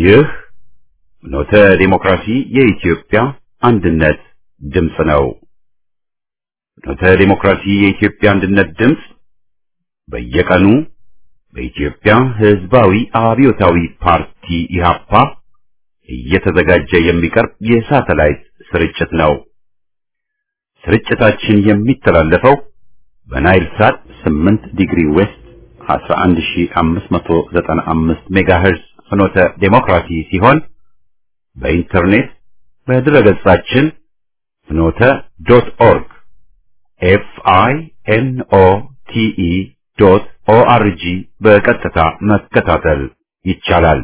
ይህ ኖተ ዲሞክራሲ የኢትዮጵያ አንድነት ድምፅ ነው። ኖተ ዲሞክራሲ የኢትዮጵያ አንድነት ድምፅ በየቀኑ በኢትዮጵያ ሕዝባዊ አብዮታዊ ፓርቲ ኢህአፓ እየተዘጋጀ የሚቀርብ የሳተላይት ስርጭት ነው። ስርጭታችን የሚተላለፈው በናይል ሳት 8 ዲግሪ ዌስት 11595 ሜጋሄርዝ ፍኖተ ዴሞክራሲ ሲሆን በኢንተርኔት በድረገጻችን ፍኖተ ዶት ኦርግ ኤፍ አይ ኤን ኦ ቲ ኢ ዶት ኦ አር ጂ በቀጥታ መከታተል ይቻላል።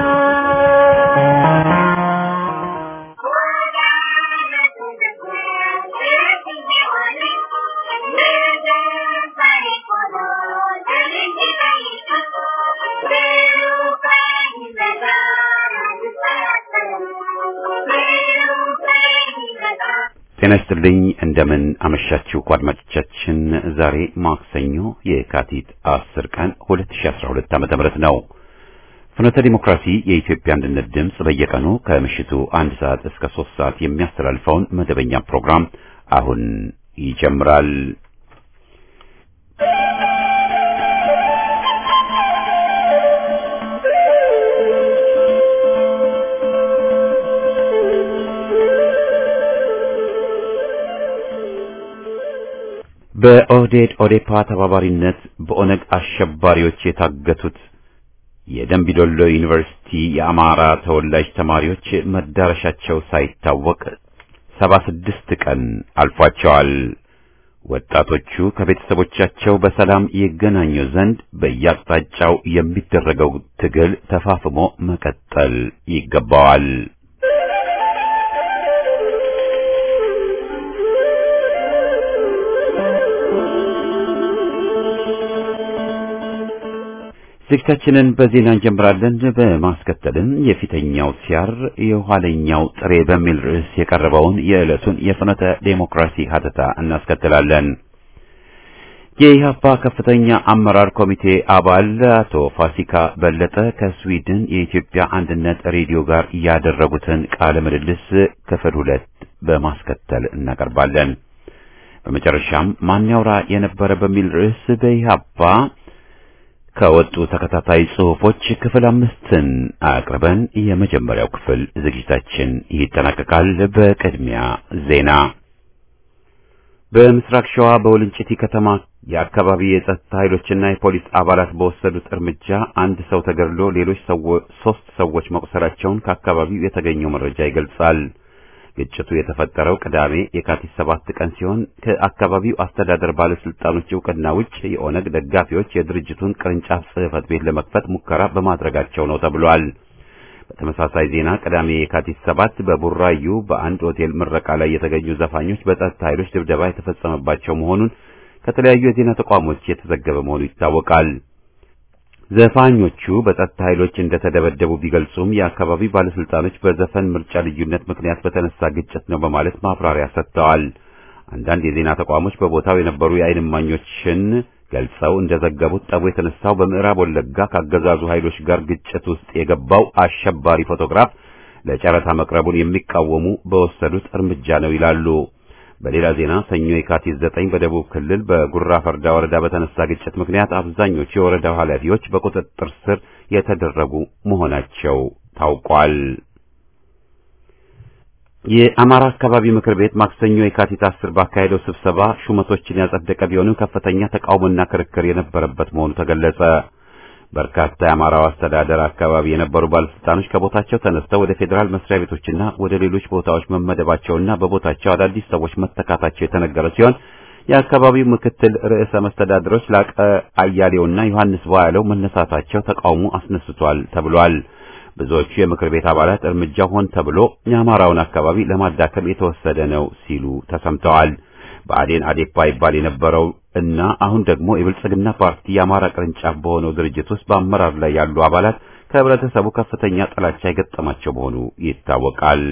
ጤና ይስጥልኝ እንደምን አመሻችሁ አድማጮቻችን። ዛሬ ማክሰኞ የካቲት 10 ቀን 2012 ዓመተ ምህረት ነው። ፍኖተ ዲሞክራሲ የኢትዮጵያ አንድነት ድምፅ በየቀኑ ከምሽቱ አንድ ሰዓት እስከ ሶስት ሰዓት የሚያስተላልፈውን መደበኛ ፕሮግራም አሁን ይጀምራል። በኦህዴድ ኦዴፓ ተባባሪነት በኦነግ አሸባሪዎች የታገቱት የደንቢዶሎ ዩኒቨርሲቲ የአማራ ተወላጅ ተማሪዎች መዳረሻቸው ሳይታወቅ ሰባ ስድስት ቀን አልፏቸዋል። ወጣቶቹ ከቤተሰቦቻቸው በሰላም ይገናኙ ዘንድ በየአቅጣጫው የሚደረገው ትግል ተፋፍሞ መቀጠል ይገባዋል። ዝግጅታችንን በዜና እንጀምራለን። በማስከተልም የፊተኛው ሲያር የኋለኛው ጥሬ በሚል ርዕስ የቀረበውን የዕለቱን የፍኖተ ዴሞክራሲ ሀተታ እናስከትላለን። የኢህአፓ ከፍተኛ አመራር ኮሚቴ አባል አቶ ፋሲካ በለጠ ከስዊድን የኢትዮጵያ አንድነት ሬዲዮ ጋር ያደረጉትን ቃለ ምልልስ ክፍል ሁለት በማስከተል እናቀርባለን። በመጨረሻም ማን ያውራ የነበረ በሚል ርዕስ በኢህአፓ ከወጡ ተከታታይ ጽሑፎች ክፍል አምስትን አቅርበን የመጀመሪያው ክፍል ዝግጅታችን ይጠናቀቃል። በቅድሚያ ዜና። በምስራቅ ሸዋ በወልንጭቲ ከተማ የአካባቢ የጸጥታ ኃይሎችና የፖሊስ አባላት በወሰዱት እርምጃ አንድ ሰው ተገድሎ ሌሎች ሶስት ሰዎች መቁሰላቸውን ከአካባቢው የተገኘው መረጃ ይገልጻል። ግጭቱ የተፈጠረው ቅዳሜ የካቲት ሰባት ቀን ሲሆን ከአካባቢው አስተዳደር ባለስልጣኖች እውቅና ውጭ የኦነግ ደጋፊዎች የድርጅቱን ቅርንጫፍ ጽሕፈት ቤት ለመክፈት ሙከራ በማድረጋቸው ነው ተብሏል። በተመሳሳይ ዜና ቅዳሜ የካቲት ሰባት በቡራዩ በአንድ ሆቴል ምረቃ ላይ የተገኙ ዘፋኞች በጸጥታ ኃይሎች ድብደባ የተፈጸመባቸው መሆኑን ከተለያዩ የዜና ተቋሞች የተዘገበ መሆኑ ይታወቃል። ዘፋኞቹ በጸጥታ ኃይሎች እንደተደበደቡ ቢገልጹም የአካባቢ ባለስልጣኖች በዘፈን ምርጫ ልዩነት ምክንያት በተነሳ ግጭት ነው በማለት ማብራሪያ ሰጥተዋል። አንዳንድ የዜና ተቋሞች በቦታው የነበሩ የዓይን እማኞችን ገልጸው እንደዘገቡት ጠቡ የተነሳው በምዕራብ ወለጋ ካገዛዙ ኃይሎች ጋር ግጭት ውስጥ የገባው አሸባሪ ፎቶግራፍ ለጨረታ መቅረቡን የሚቃወሙ በወሰዱት እርምጃ ነው ይላሉ። በሌላ ዜና ሰኞ የካቲት ዘጠኝ በደቡብ ክልል በጉራ ፈርዳ ወረዳ በተነሳ ግጭት ምክንያት አብዛኞቹ የወረዳው ኃላፊዎች በቁጥጥር ስር የተደረጉ መሆናቸው ታውቋል። የአማራ አካባቢ ምክር ቤት ማክሰኞ የካቲት አስር ባካሄደው ስብሰባ ሹመቶችን ያጸደቀ ቢሆንም ከፍተኛ ተቃውሞና ክርክር የነበረበት መሆኑ ተገለጸ። በርካታ የአማራው አስተዳደር አካባቢ የነበሩ ባለስልጣኖች ከቦታቸው ተነስተው ወደ ፌዴራል መስሪያ ቤቶችና ወደ ሌሎች ቦታዎች መመደባቸውና በቦታቸው አዳዲስ ሰዎች መተካታቸው የተነገረ ሲሆን የአካባቢው ምክትል ርዕሰ መስተዳድሮች ላቀ አያሌውና ዮሐንስ ቧያለው መነሳታቸው ተቃውሞ አስነስቷል ተብሏል። ብዙዎቹ የምክር ቤት አባላት እርምጃው ሆን ተብሎ የአማራውን አካባቢ ለማዳከም የተወሰደ ነው ሲሉ ተሰምተዋል። ብአዴን አዴፓ ይባል የነበረው እና አሁን ደግሞ የብልጽግና ፓርቲ የአማራ ቅርንጫፍ በሆነው ድርጅት ውስጥ በአመራር ላይ ያሉ አባላት ከህብረተሰቡ ከፍተኛ ጥላቻ የገጠማቸው መሆኑ ይታወቃል።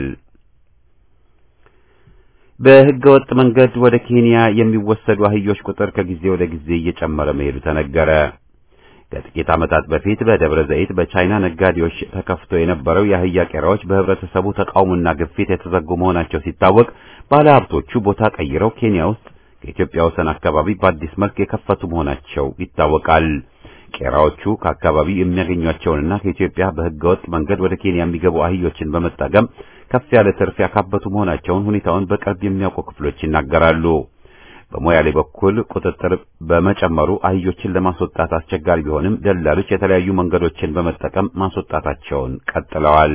በህገ ወጥ መንገድ ወደ ኬንያ የሚወሰዱ አህዮች ቁጥር ከጊዜ ወደ ጊዜ እየጨመረ መሄዱ ተነገረ። ከጥቂት ዓመታት በፊት በደብረ ዘይት በቻይና ነጋዴዎች ተከፍቶ የነበረው የአህያ ቄራዎች በህብረተሰቡ ተቃውሞና ግፊት የተዘጉ መሆናቸው ሲታወቅ ባለሀብቶቹ ቦታ ቀይረው ኬንያ ውስጥ ከኢትዮጵያ ወሰን አካባቢ በአዲስ መልክ የከፈቱ መሆናቸው ይታወቃል። ቄራዎቹ ከአካባቢው የሚያገኟቸውንና ከኢትዮጵያ በህገወጥ መንገድ ወደ ኬንያ የሚገቡ አህዮችን በመጠቀም ከፍ ያለ ትርፍ ያካበቱ መሆናቸውን ሁኔታውን በቅርብ የሚያውቁ ክፍሎች ይናገራሉ። በሞያሌ በኩል ቁጥጥር በመጨመሩ አህዮችን ለማስወጣት አስቸጋሪ ቢሆንም ደላሎች የተለያዩ መንገዶችን በመጠቀም ማስወጣታቸውን ቀጥለዋል።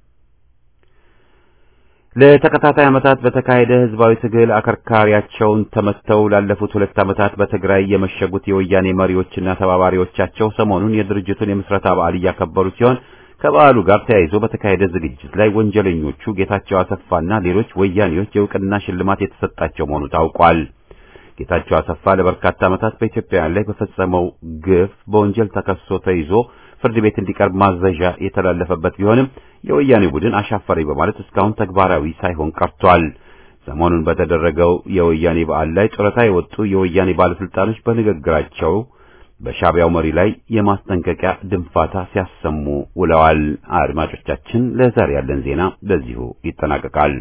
ለተከታታይ ዓመታት በተካሄደ ህዝባዊ ትግል አከርካሪያቸውን ተመተው ላለፉት ሁለት ዓመታት በትግራይ የመሸጉት የወያኔ መሪዎችና ተባባሪዎቻቸው ሰሞኑን የድርጅቱን የምስረታ በዓል እያከበሩ ሲሆን ከበዓሉ ጋር ተያይዞ በተካሄደ ዝግጅት ላይ ወንጀለኞቹ ጌታቸው አሰፋና ሌሎች ወያኔዎች የእውቅና ሽልማት የተሰጣቸው መሆኑ ታውቋል። ጌታቸው አሰፋ ለበርካታ ዓመታት በኢትዮጵያውያን ላይ በፈጸመው ግፍ በወንጀል ተከሶ ተይዞ ፍርድ ቤት እንዲቀርብ ማዘዣ የተላለፈበት ቢሆንም የወያኔ ቡድን አሻፈረኝ በማለት እስካሁን ተግባራዊ ሳይሆን ቀርቷል። ሰሞኑን በተደረገው የወያኔ በዓል ላይ ጡረታ የወጡ የወያኔ ባለስልጣኖች በንግግራቸው በሻዕቢያው መሪ ላይ የማስጠንቀቂያ ድንፋታ ሲያሰሙ ውለዋል። አድማጮቻችን፣ ለዛሬ ያለን ዜና በዚሁ ይጠናቀቃል።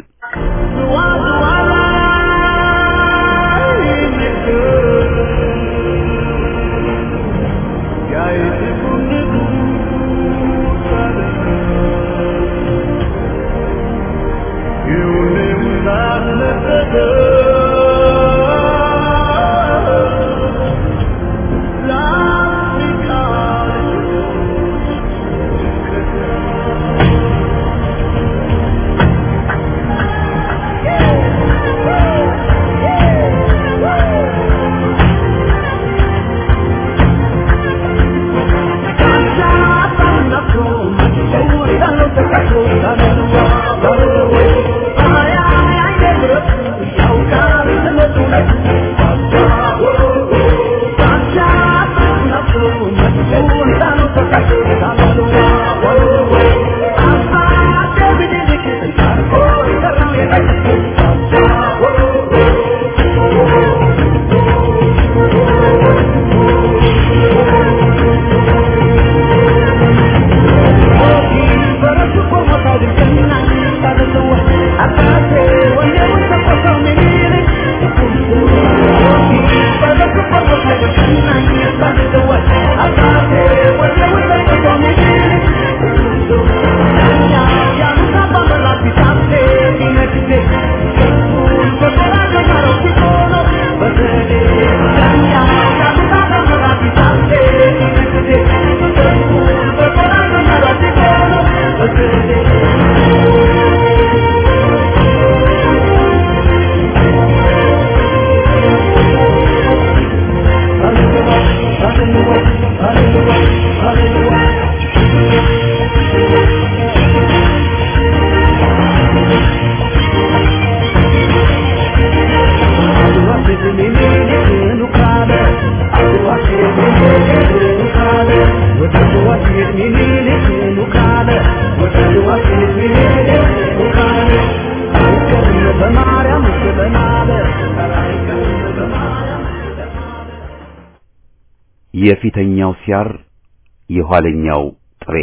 የፊተኛው ሲያር የኋለኛው ጥሬ።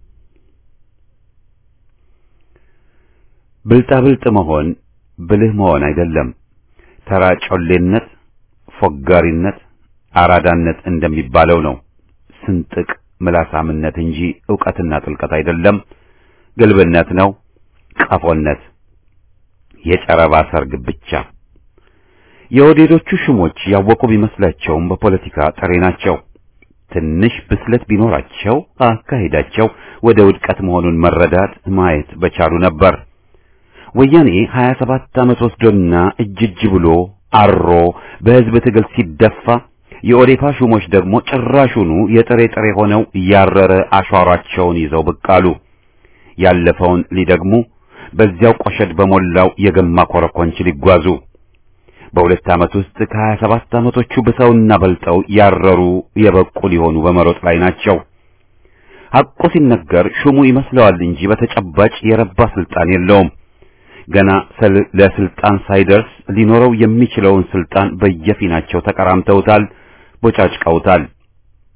ብልጣብልጥ መሆን ብልህ መሆን አይደለም። ተራ ጮሌነት፣ ፎጋሪነት፣ አራዳነት እንደሚባለው ነው። ስንጥቅ ምላሳምነት እንጂ ዕውቀትና ጥልቀት አይደለም። ግልብነት ነው፣ ቀፎነት፣ የጨረባ ሰርግ ብቻ። የወዴዶቹ ሹሞች ያወቁ ቢመስላቸውም በፖለቲካ ጥሬ ናቸው። ትንሽ ብስለት ቢኖራቸው አካሄዳቸው ወደ ውድቀት መሆኑን መረዳት ማየት በቻሉ ነበር። ወያኔ 27 ዓመት ወስዶና እጅ እጅ ብሎ አሮ በሕዝብ ትግል ሲደፋ የኦዴፓ ሹሞች ደግሞ ጭራሹኑ የጥሬ ጥሬ ሆነው ያረረ አሿሯቸውን ይዘው ብቅ አሉ። ያለፈውን ሊደግሙ በዚያው ቆሸድ በሞላው የገማ ኮረኮንች ሊጓዙ በሁለት ዓመት ውስጥ ከሀያ ሰባት ዓመቶቹ ብሰውና በልጠው ያረሩ የበቁ ሊሆኑ በመሮጥ ላይ ናቸው። ሐቁ ሲነገር ሹሙ ይመስለዋል እንጂ በተጨባጭ የረባ ስልጣን የለውም። ገና ለስልጣን ሳይደርስ ሊኖረው የሚችለውን ስልጣን በየፊናቸው ተቀራምተውታል፣ ቦጫጭቀውታል።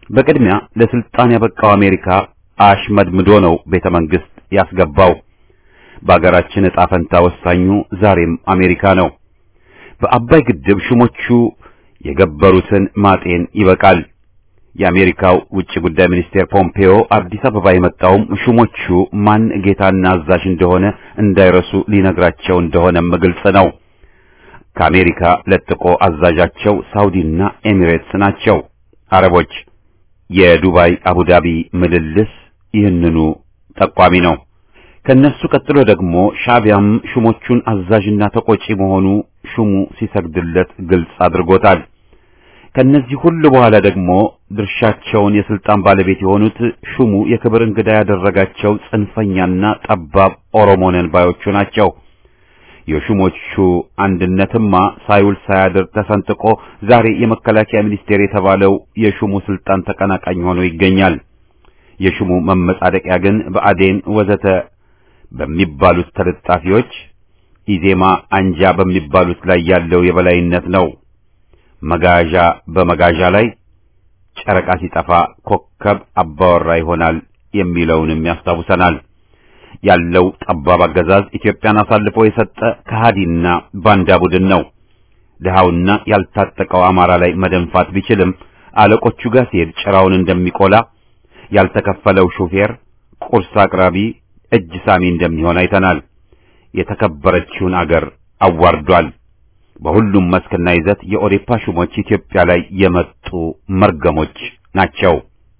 በቅድሚያ ለስልጣን ያበቃው አሜሪካ አሽመድምዶ ነው ቤተ መንግስት ያስገባው። በአገራችን ዕጣ ፈንታ ወሳኙ ዛሬም አሜሪካ ነው። በአባይ ግድብ ሹሞቹ የገበሩትን ማጤን ይበቃል። የአሜሪካው ውጭ ጉዳይ ሚኒስቴር ፖምፔዮ አዲስ አበባ የመጣውም ሹሞቹ ማን ጌታና አዛዥ እንደሆነ እንዳይረሱ ሊነግራቸው እንደሆነም ግልጽ ነው። ከአሜሪካ ለጥቆ አዛዣቸው ሳውዲና ኤሚሬትስ ናቸው። አረቦች የዱባይ አቡዳቢ ምልልስ ይህንኑ ጠቋሚ ነው። ከነሱ ቀጥሎ ደግሞ ሻዕቢያም ሹሞቹን አዛዥና ተቆጪ መሆኑ ሹሙ ሲሰግድለት ግልጽ አድርጎታል። ከነዚህ ሁሉ በኋላ ደግሞ ድርሻቸውን የስልጣን ባለቤት የሆኑት ሹሙ የክብር እንግዳ ያደረጋቸው ጽንፈኛና ጠባብ ኦሮሞነን ባዮቹ ናቸው። የሹሞቹ አንድነትማ ሳይውል ሳያድር ተሰንጥቆ ዛሬ የመከላከያ ሚኒስቴር የተባለው የሹሙ ስልጣን ተቀናቃኝ ሆኖ ይገኛል። የሹሙ መመጻደቂያ ግን በአዴን ወዘተ በሚባሉት ተለጣፊዎች ኢዜማ አንጃ በሚባሉት ላይ ያለው የበላይነት ነው። መጋዣ በመጋዣ ላይ ጨረቃ ሲጠፋ ኮከብ አባወራ ይሆናል የሚለውንም ያስታውሰናል። ያለው ጠባብ አገዛዝ ኢትዮጵያን አሳልፎ የሰጠ ከሃዲና ባንዳ ቡድን ነው። ድሃውና ያልታጠቀው አማራ ላይ መደንፋት ቢችልም አለቆቹ ጋር ሲሄድ ጭራውን እንደሚቆላ ያልተከፈለው ሹፌር ቁርስ አቅራቢ እጅ ሳሚ እንደሚሆን አይተናል። የተከበረችውን አገር አዋርዷል። በሁሉም መስክና ይዘት የኦዴፓ ሹሞች ኢትዮጵያ ላይ የመጡ መርገሞች ናቸው።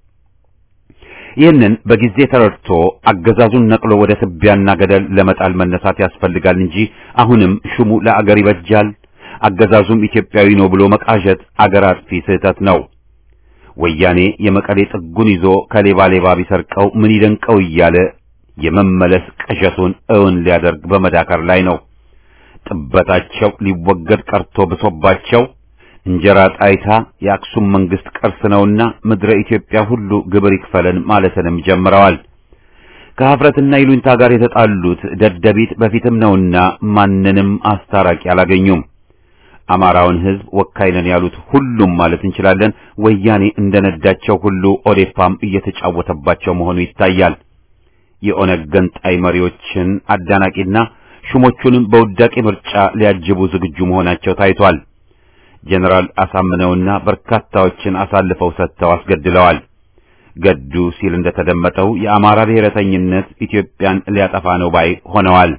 ይህንን በጊዜ ተረድቶ አገዛዙን ነቅሎ ወደ ትቢያና ገደል ለመጣል መነሳት ያስፈልጋል እንጂ አሁንም ሹሙ ለአገር ይበጃል፣ አገዛዙም ኢትዮጵያዊ ነው ብሎ መቃዠት አገር አጥፊ ስህተት ነው። ወያኔ የመቀሌ ጥጉን ይዞ ከሌባ ሌባ ቢሰርቀው ምን ይደንቀው እያለ የመመለስ ቅዠቱን እውን ሊያደርግ በመዳከር ላይ ነው። ጥበታቸው ሊወገድ ቀርቶ ብሶባቸው እንጀራ ጣይታ የአክሱም መንግስት ቅርስ ነውና ምድረ ኢትዮጵያ ሁሉ ግብር ይክፈለን ማለትንም ጀምረዋል። ከሀፍረትና ይሉኝታ ጋር የተጣሉት ደደቢት በፊትም ነውና ማንንም አስታራቂ አላገኙም። አማራውን ሕዝብ ወካይ ነን ያሉት ሁሉም ማለት እንችላለን ወያኔ እንደነዳቸው ሁሉ ኦዴፓም እየተጫወተባቸው መሆኑ ይታያል። የኦነግ ገንጣይ መሪዎችን አዳናቂና ሹሞቹንም በውዳቂ ምርጫ ሊያጅቡ ዝግጁ መሆናቸው ታይቷል። ጀነራል አሳምነውና በርካታዎችን አሳልፈው ሰጥተው አስገድለዋል። ገዱ ሲል እንደተደመጠው የአማራ ብሔረተኝነት ኢትዮጵያን ሊያጠፋ ነው ባይ ሆነዋል።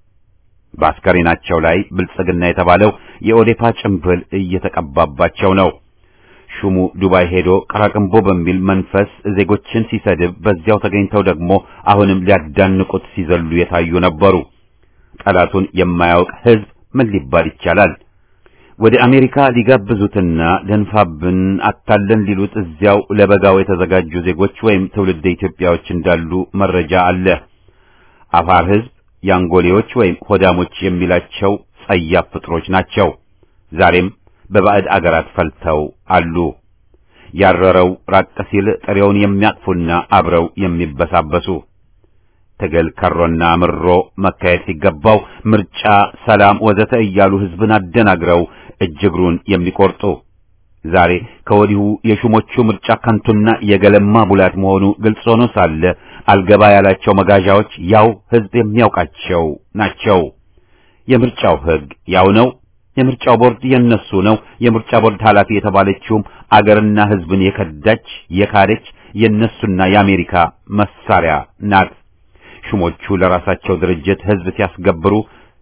በአስከሬናቸው ላይ ብልጽግና የተባለው የኦዴፓ ጭምብል እየተቀባባቸው ነው። ሹሙ ዱባይ ሄዶ ቀራቅንቦ በሚል መንፈስ ዜጎችን ሲሰድብ፣ በዚያው ተገኝተው ደግሞ አሁንም ሊያዳንቁት ሲዘሉ የታዩ ነበሩ። ጠላቱን የማያውቅ ሕዝብ ምን ሊባል ይቻላል? ወደ አሜሪካ ሊጋብዙትና ደንፋብን አታለን ሊሉት እዚያው ለበጋው የተዘጋጁ ዜጎች ወይም ትውልደ ኢትዮጵያዎች እንዳሉ መረጃ አለ። አፋር ሕዝብ ያንጎሌዎች ወይም ሆዳሞች የሚላቸው ጸያፍ ፍጥሮች ናቸው። ዛሬም በባዕድ አገራት ፈልተው አሉ። ያረረው ራቅ ሲል ጥሬውን የሚያቅፉና አብረው የሚበሳበሱ ትግል ከሮና ምሮ መካሄድ ሲገባው ምርጫ፣ ሰላም ወዘተ እያሉ ሕዝብን አደናግረው እጅግሩን የሚቆርጡ ዛሬ ከወዲሁ የሹሞቹ ምርጫ ከንቱና የገለማ ቡላት መሆኑ ግልጽ ሆኖ ሳለ አልገባ ያላቸው መጋዣዎች ያው ሕዝብ የሚያውቃቸው ናቸው። የምርጫው ሕግ ያው ነው። የምርጫው ቦርድ የነሱ ነው። የምርጫ ቦርድ ኃላፊ የተባለችውም አገርና ሕዝብን የከዳች የካደች የነሱና የአሜሪካ መሳሪያ ናት። ሹሞቹ ለራሳቸው ድርጅት ሕዝብ ሲያስገብሩ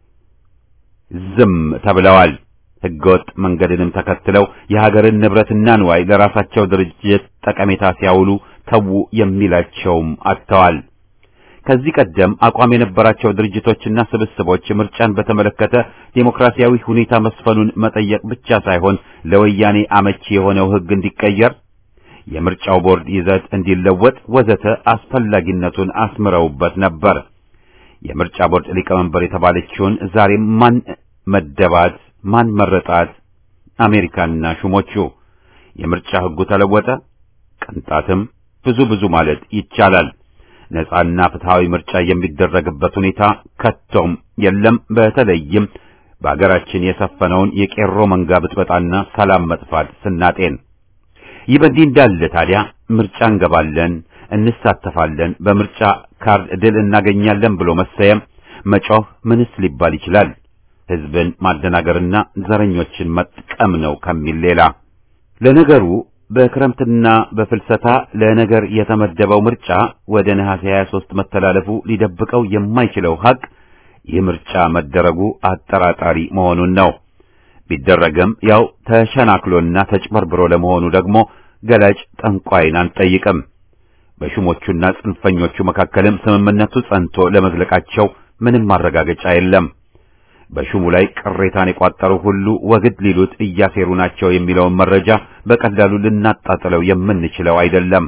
ዝም ተብለዋል። ሕገወጥ መንገድንም ተከትለው የሀገርን ንብረትና ንዋይ ለራሳቸው ድርጅት ጠቀሜታ ሲያውሉ ተዉ የሚላቸውም አጥተዋል። ከዚህ ቀደም አቋም የነበራቸው ድርጅቶችና ስብስቦች ምርጫን በተመለከተ ዴሞክራሲያዊ ሁኔታ መስፈኑን መጠየቅ ብቻ ሳይሆን ለወያኔ አመቺ የሆነው ሕግ እንዲቀየር የምርጫው ቦርድ ይዘት እንዲለወጥ ወዘተ አስፈላጊነቱን አስምረውበት ነበር። የምርጫ ቦርድ ሊቀመንበር የተባለችውን ዛሬም ማን መደባት? ማን መረጣት? አሜሪካና ሹሞቹ። የምርጫ ሕጉ ተለወጠ? ቅንጣትም ብዙ ብዙ ማለት ይቻላል። ነጻና ፍትሃዊ ምርጫ የሚደረግበት ሁኔታ ከቶም የለም። በተለይም በአገራችን የሰፈነውን የቄሮ መንጋ ብጥበጣና ሰላም መጥፋት ስናጤን ይህ በእንዲህ እንዳለ ታዲያ ምርጫ እንገባለን፣ እንሳተፋለን፣ በምርጫ ካርድ ድል እናገኛለን ብሎ መሰየም መጮህ ምንስ ሊባል ይችላል? ህዝብን ማደናገርና ዘረኞችን መጥቀም ነው ከሚል ሌላ። ለነገሩ በክረምትና በፍልሰታ ለነገር የተመደበው ምርጫ ወደ ነሐሴ 23 መተላለፉ ሊደብቀው የማይችለው ሐቅ ይህ ምርጫ መደረጉ አጠራጣሪ መሆኑን ነው። ቢደረግም ያው ተሸናክሎና ተጭበርብሮ ለመሆኑ ደግሞ ገላጭ ጠንቋይን አንጠይቅም። በሹሞቹና ጽንፈኞቹ መካከልም ስምምነቱ ጸንቶ ለመዝለቃቸው ምንም ማረጋገጫ የለም። በሹሙ ላይ ቅሬታን የቋጠሩ ሁሉ ወግድ ሊሉት እያሴሩ ናቸው የሚለውን መረጃ በቀላሉ ልናጣጥለው የምንችለው አይደለም።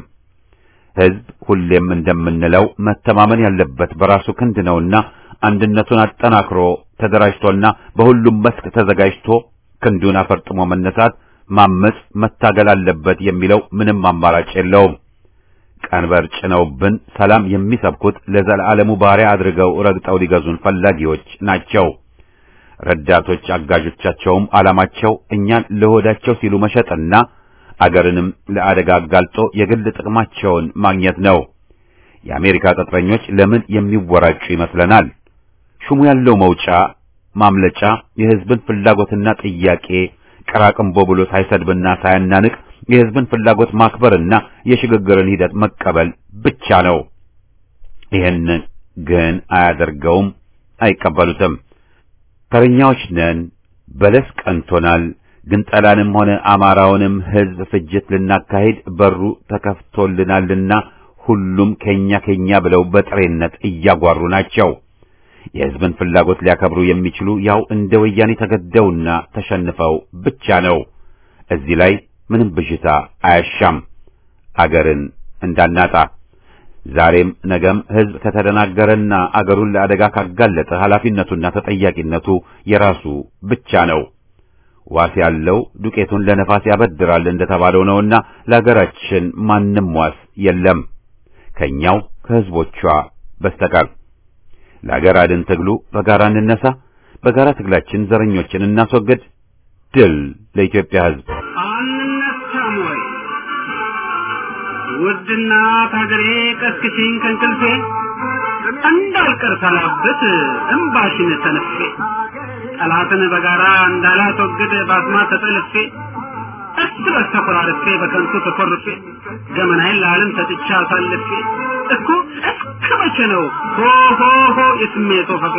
ሕዝብ ሁሌም እንደምንለው መተማመን ያለበት በራሱ ክንድ ነውና አንድነቱን አጠናክሮ ተደራጅቶና በሁሉም መስክ ተዘጋጅቶ ክንዱን አፈርጥሞ መነሳት፣ ማመጽ፣ መታገል አለበት የሚለው ምንም አማራጭ የለውም። ቀንበር ጭነውብን ሰላም የሚሰብኩት ለዘላለሙ ባሪያ አድርገው ረግጠው ሊገዙን ፈላጊዎች ናቸው። ረዳቶች አጋዦቻቸውም ዓላማቸው እኛን ለሆዳቸው ሲሉ መሸጥና አገርንም ለአደጋ አጋልጦ የግል ጥቅማቸውን ማግኘት ነው። የአሜሪካ ቅጥረኞች ለምን የሚወራጩ ይመስለናል? ሹሙ ያለው መውጫ ማምለጫ የሕዝብን ፍላጎትና ጥያቄ ቀራቅንቦ ብሎ ሳይሰድብና ሳያናንቅ የሕዝብን ፍላጎት ማክበርና የሽግግርን ሂደት መቀበል ብቻ ነው። ይህን ግን አያደርገውም፣ አይቀበሉትም። ተረኛዎች ነን፣ በለስ ቀንቶናል፣ ግንጠላንም ሆነ አማራውንም ሕዝብ ፍጅት ልናካሂድ በሩ ተከፍቶልናልና ሁሉም ከኛ ከኛ ብለው በጥሬነት እያጓሩ ናቸው። የሕዝብን ፍላጎት ሊያከብሩ የሚችሉ ያው እንደ ወያኔ ተገደውና ተሸንፈው ብቻ ነው። እዚህ ላይ ምንም ብዥታ አያሻም። አገርን እንዳናጣ ዛሬም ነገም ሕዝብ ከተደናገረና አገሩን ለአደጋ ካጋለጠ ኃላፊነቱና ተጠያቂነቱ የራሱ ብቻ ነው። ዋስ ያለው ዱቄቱን ለነፋስ ያበድራል እንደተባለው ነውና ለአገራችን ማንም ዋስ የለም ከኛው ከሕዝቦቿ በስተቀር። ለአገር አድን ትግሉ በጋራ እንነሳ። በጋራ ትግላችን ዘረኞችን እናስወግድ። ድል ለኢትዮጵያ ሕዝብ። አንነሳም ወይ ውድና ታገሬ ቀስቅሽኝ ከእንቅልፌ እንዳልቀር ሳላብት እምባሽን ተነፌ ጠላትን በጋራ እንዳላስወግድ ባስማ ተጠልፌ እርስ በርስ ተኮራርፌ በከንቱ ተኮርፌ ገመናዬን ለዓለም ሰጥቼ አሳልፌ እኮ እስከ መቼ ነው ሆ ሆ ሆ የስሜቶ ፈፌ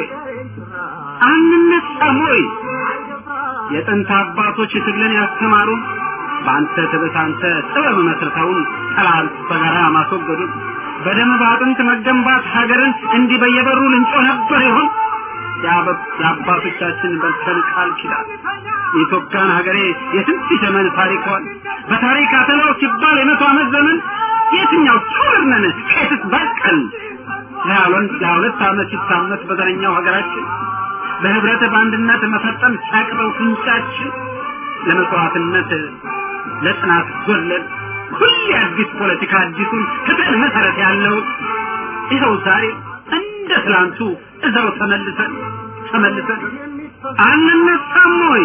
አንነሳም ወይ የጥንት አባቶች ትግልን ያስተማሩን በአንተ ትብታንተ ጥበብ መስርተውን ጠላት በጋራ ማስወገዱን በደም በአጥንት መገንባት ሀገርን እንዲህ በየበሩ ልንጮ ነበር ይሆን የአባቶቻችን በልተን ቃል ኪዳን የኢትዮጵያን ሀገሬ የስንት ዘመን ታሪኳን በታሪክ አተላው ሲባል የመቶ ዓመት ዘመን የትኛው ትውልድ ነን ከየትስ በቀል ለሁለት ዓመት ሲታመት በዘረኛው ሀገራችን በህብረት በአንድነት መፈጠም ሲያቅበው ፍንጫችን ለመስዋዕትነት ለጽናት ጎለን ሁሌ አዲስ ፖለቲካ አዲሱን ፍትህ መሰረት ያለው ይኸው ዛሬ እንደ ትላንቱ እዛው ተመልሰን ተመልሰን አንነሳም ወይ?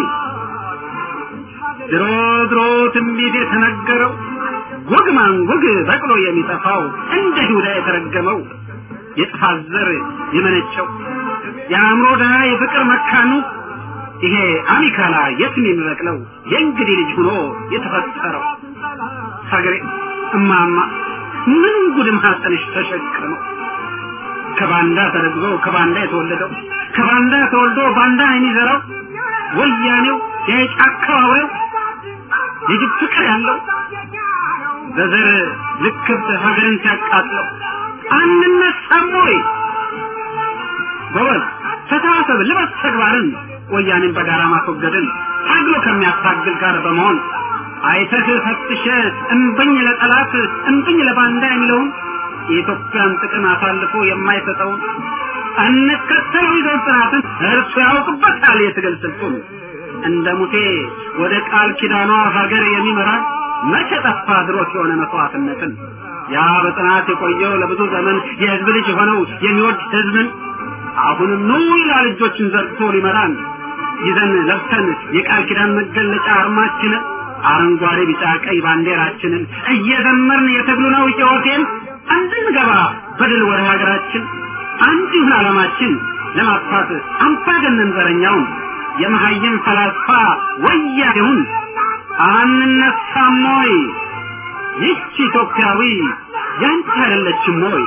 ድሮ ድሮ ትንቢት የተነገረው ወግ ማንወግ በቅሎ የሚጠፋው እንደ ይሁዳ የተረገመው የጥፋት ዘር የመነጨው የአእምሮ ድሃ የፍቅር መካኑ ይሄ አሚካላ የትም የሚበቅለው የእንግዲህ ልጅ ሆኖ የተፈጠረው ሀገሬ እማማ ምን ጉድም ሀጠንሽ ተሸክመው ከባንዳ ተረግዞ ከባንዳ የተወለደው ከባንዳ ተወልዶ ባንዳ የሚዘራው ወያኔው የጫካው አውሬው የጅብ ፍቅር ያለው በዘር ልክብት ሀገርን ሲያቃጥለው አንነሳም ወይ? ጎበዝ ተሳሰብ፣ ልበስ ተግባርን ወያኔን በጋራ ማስወገድን ታግሎ ከሚያታግል ጋር በመሆን አይተህ ፈትሸ እምብኝ ለጠላት እምብኝ ለባንዳ የሚለውን የኢትዮጵያን ጥቅም አሳልፎ የማይሰጠውን እንከተለው ይዘው ጽናትን እርሱ ያውቅበታል የትግል ስልቱን እንደ ሙሴ ወደ ቃል ኪዳኗ ሀገር የሚመራ መቼ ጠፋ ድሮት የሆነ መስዋዕትነትን ያ በጽናት የቆየው ለብዙ ዘመን የህዝብ ልጅ የሆነው የሚወድ ህዝብን አሁንም ኑ ይላል እጆችን ዘርግቶ ሊመራን ይዘን ለብሰን የቃል ኪዳን መገለጫ አርማችንን አረንጓዴ ቢጫ ቀይ ባንዲራችንን እየዘመርን የትግሉ ነው ሕይወቴን እንድንገባ በድል ወደ ሀገራችን አንድ ይሁን ዓላማችን ለማጥፋት አምባገነን ዘረኛውን የመሀይም ፈላስፋ ወያኔውን አንነሳም ወይ? ይህች ኢትዮጵያዊ ያንተ አይደለችም ወይ?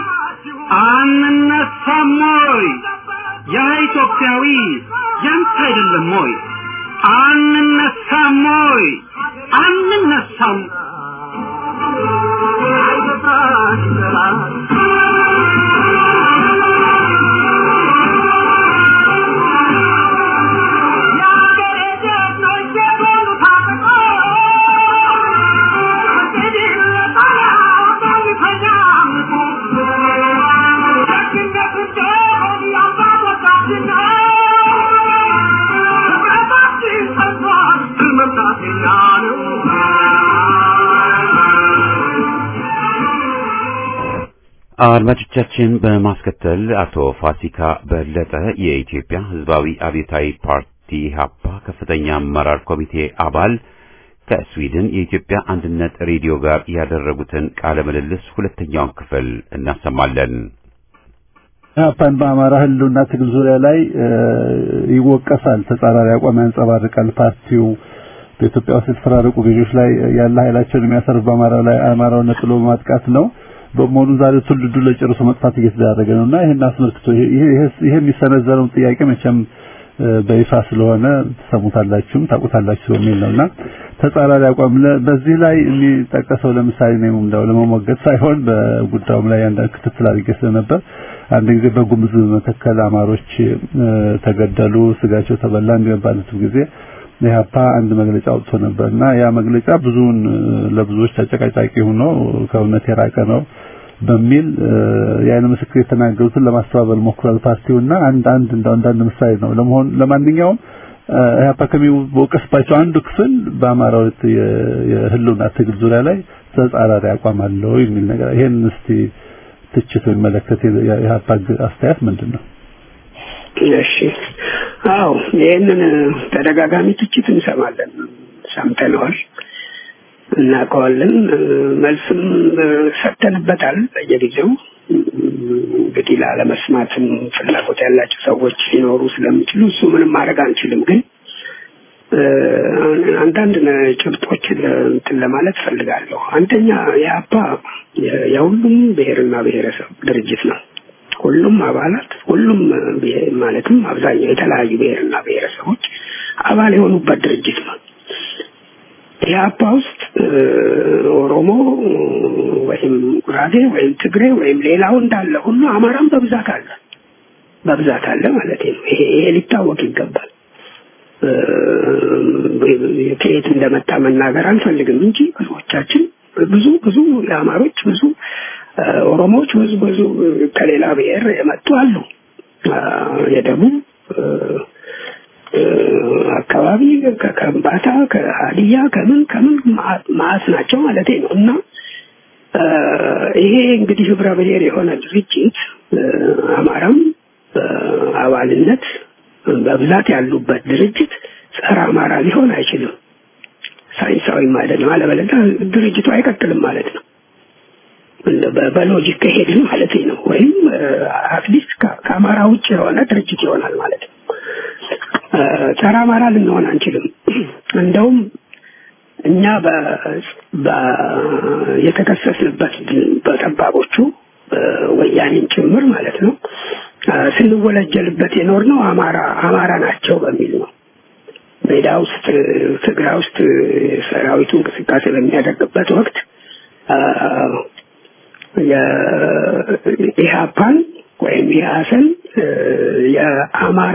አንነሳም ወይ? ያ ኢትዮጵያዊ ያንተ አይደለም ወይ? አንነሳም ወይ? አንነሳም አድማጮቻችን በማስከተል አቶ ፋሲካ በለጠ የኢትዮጵያ ሕዝባዊ አብዮታዊ ፓርቲ ኢህአፓ ከፍተኛ አመራር ኮሚቴ አባል ከስዊድን የኢትዮጵያ አንድነት ሬዲዮ ጋር ያደረጉትን ቃለ ምልልስ ሁለተኛውን ክፍል እናሰማለን። ኢህአፓን በአማራ ህልውና ትግል ዙሪያ ላይ ይወቀሳል፣ ተጻራሪ አቋም ያንጸባርቃል። ፓርቲው በኢትዮጵያ ውስጥ የተፈራረቁ ገዢዎች ላይ ያለ ኃይላቸውን የሚያሰርፍ በአማራው ላይ አማራውን ነጥሎ በማጥቃት ነው። በመሆኑ ዛሬ ትውልዱ ለጨርሶ መጥፋት እየተዳረገ ነውና ይሄን አስመልክቶ ይሄ ይሄ የሚሰነዘረውን ጥያቄ መቼም በይፋ ስለሆነ ትሰሙታላችሁም ታውቁታላችሁ በሚል ነውና ተጻራሪ አቋም በዚህ ላይ የሚጠቀሰው ለምሳሌ ነው እንደው ለመሞገት ሳይሆን በጉዳዩም ላይ አንዳንድ ክትትል አድርጌ ስለነበር አንድ ጊዜ በጉምዝ መተከል አማሮች ተገደሉ፣ ስጋቸው ተበላ እንደሚባሉት ጊዜ ኢህአፓ አንድ መግለጫ አውጥቶ ነበርና ያ መግለጫ ብዙውን ለብዙዎች አጨቃጫቂ ሆኖ ከእውነት የራቀ ነው በሚል የአይን ምስክር የተናገሩትን ለማስተባበል ሞክሯል ፓርቲውና አንድ አንድ እንደው አንዳንድ ምሳሌ ነው ለመሆን ለማንኛውም ኢህአፓ ከሚወቀስባቸው አንዱ ክፍል በአማራው የህልውና ትግል ዙሪያ ላይ ተጻራሪ አቋም አለው የሚል ነገር ይሄን እስቲ ትችት የሚመለከት የኢህአፓ አስተያየት ምንድን ነው? እሺ አዎ ይህንን ተደጋጋሚ ትችት እንሰማለን ሰምተነዋል እናውቀዋለን መልስም ሰጥተንበታል በየጊዜው እንግዲህ ላለመስማትም ፍላጎት ያላቸው ሰዎች ሊኖሩ ስለሚችሉ እሱ ምንም ማድረግ አንችልም ግን አንዳንድ ጭብጦችን እንትን ለማለት ፈልጋለሁ አንደኛ የአባ የሁሉም ብሔርና ብሔረሰብ ድርጅት ነው ሁሉም አባላት ሁሉም ማለትም አብዛኛው የተለያዩ ብሔርና ብሔረሰቦች አባል የሆኑበት ድርጅት ነው። የአባ ውስጥ ኦሮሞ ወይም ጉራጌ ወይም ትግሬ ወይም ሌላው እንዳለ ሁሉ አማራም በብዛት አለ በብዛት አለ ማለት ነው። ይሄ ይሄ ሊታወቅ ይገባል። ከየት እንደመጣ መናገር አንፈልግም እንጂ ብዙዎቻችን ብዙ ብዙ የአማሮች ብዙ ኦሮሞዎች ብዙ ብዙ ከሌላ ብሔር የመጡ አሉ። የደቡብ አካባቢ ከከምባታ ከሀዲያ ከምን ከምን ማአት ናቸው ማለት ነው እና ይሄ እንግዲህ ህብረ ብሔር የሆነ ድርጅት አማራም በአባልነት በብዛት ያሉበት ድርጅት ጸረ አማራ ሊሆን አይችልም። ሳይንሳዊም አይደለም። አለበለዚያ ድርጅቱ አይቀጥልም ማለት ነው። በሎጂክ ከሄድን ማለት ነው። ወይም አትሊስት ከአማራ ውጭ የሆነ ድርጅት ይሆናል ማለት ነው። ጸረ አማራ ልንሆን አንችልም። እንደውም እኛ የተከሰስንበት በጠባቦቹ ወያኔም ጭምር ማለት ነው ስንወለጀልበት የኖር ነው አማራ አማራ ናቸው በሚል ነው። ሜዳ ውስጥ ትግራይ ውስጥ ሰራዊቱ እንቅስቃሴ በሚያደርግበት ወቅት የኢህአፓን ወይም የሀሰን የአማራ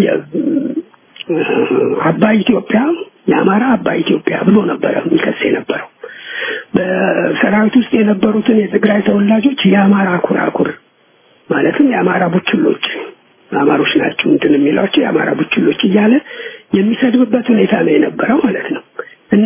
አባይ ኢትዮጵያ የአማራ አባይ ኢትዮጵያ ብሎ ነበረ የሚከስ የነበረው። በሰራዊት ውስጥ የነበሩትን የትግራይ ተወላጆች የአማራ ኩራኩር ማለትም የአማራ ቡችሎች አማሮች ናቸው እንትን የሚሏቸው የአማራ ቡችሎች እያለ የሚሰድብበት ሁኔታ ነው የነበረው ማለት ነው እና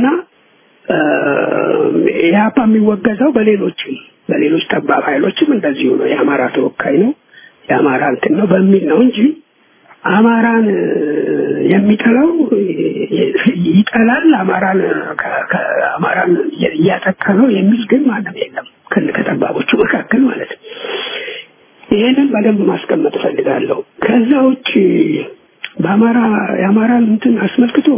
ኢህአፓ የሚወገዘው በሌሎችም በሌሎች ጠባብ ኃይሎችም እንደዚሁ ነው። የአማራ ተወካይ ነው የአማራ እንትን ነው በሚል ነው እንጂ አማራን የሚጠላው ይጠላል፣ አማራን አማራን እያጠቃ ነው የሚል ግን ማንም የለም ከጠባቦቹ መካከል ማለት ነው። ይሄንን በደንብ ማስቀመጥ እፈልጋለሁ። ከዛ ውጭ በአማራ የአማራን እንትን አስመልክቶ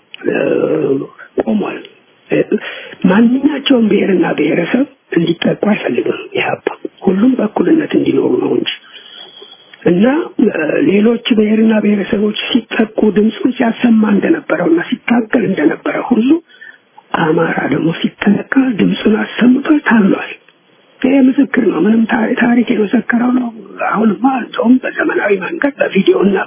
ቆሟል። ማንኛቸውም ብሔርና ብሔረሰብ እንዲጠቁ አይፈልግም ኢህአፓ። ሁሉም በእኩልነት እንዲኖሩ ነው እንጂ እና ሌሎች ብሔርና ብሔረሰቦች ሲጠቁ ድምፁን ሲያሰማ እንደነበረው እና ሲታገል እንደነበረ ሁሉ አማራ ደግሞ ሲጠቃ ድምፁን አሰምቶ ታሏል። ይሄ ምስክር ነው። ምንም ታሪክ የመሰከረው ነው። አሁንማ እንደውም በዘመናዊ መንገድ በቪዲዮ እና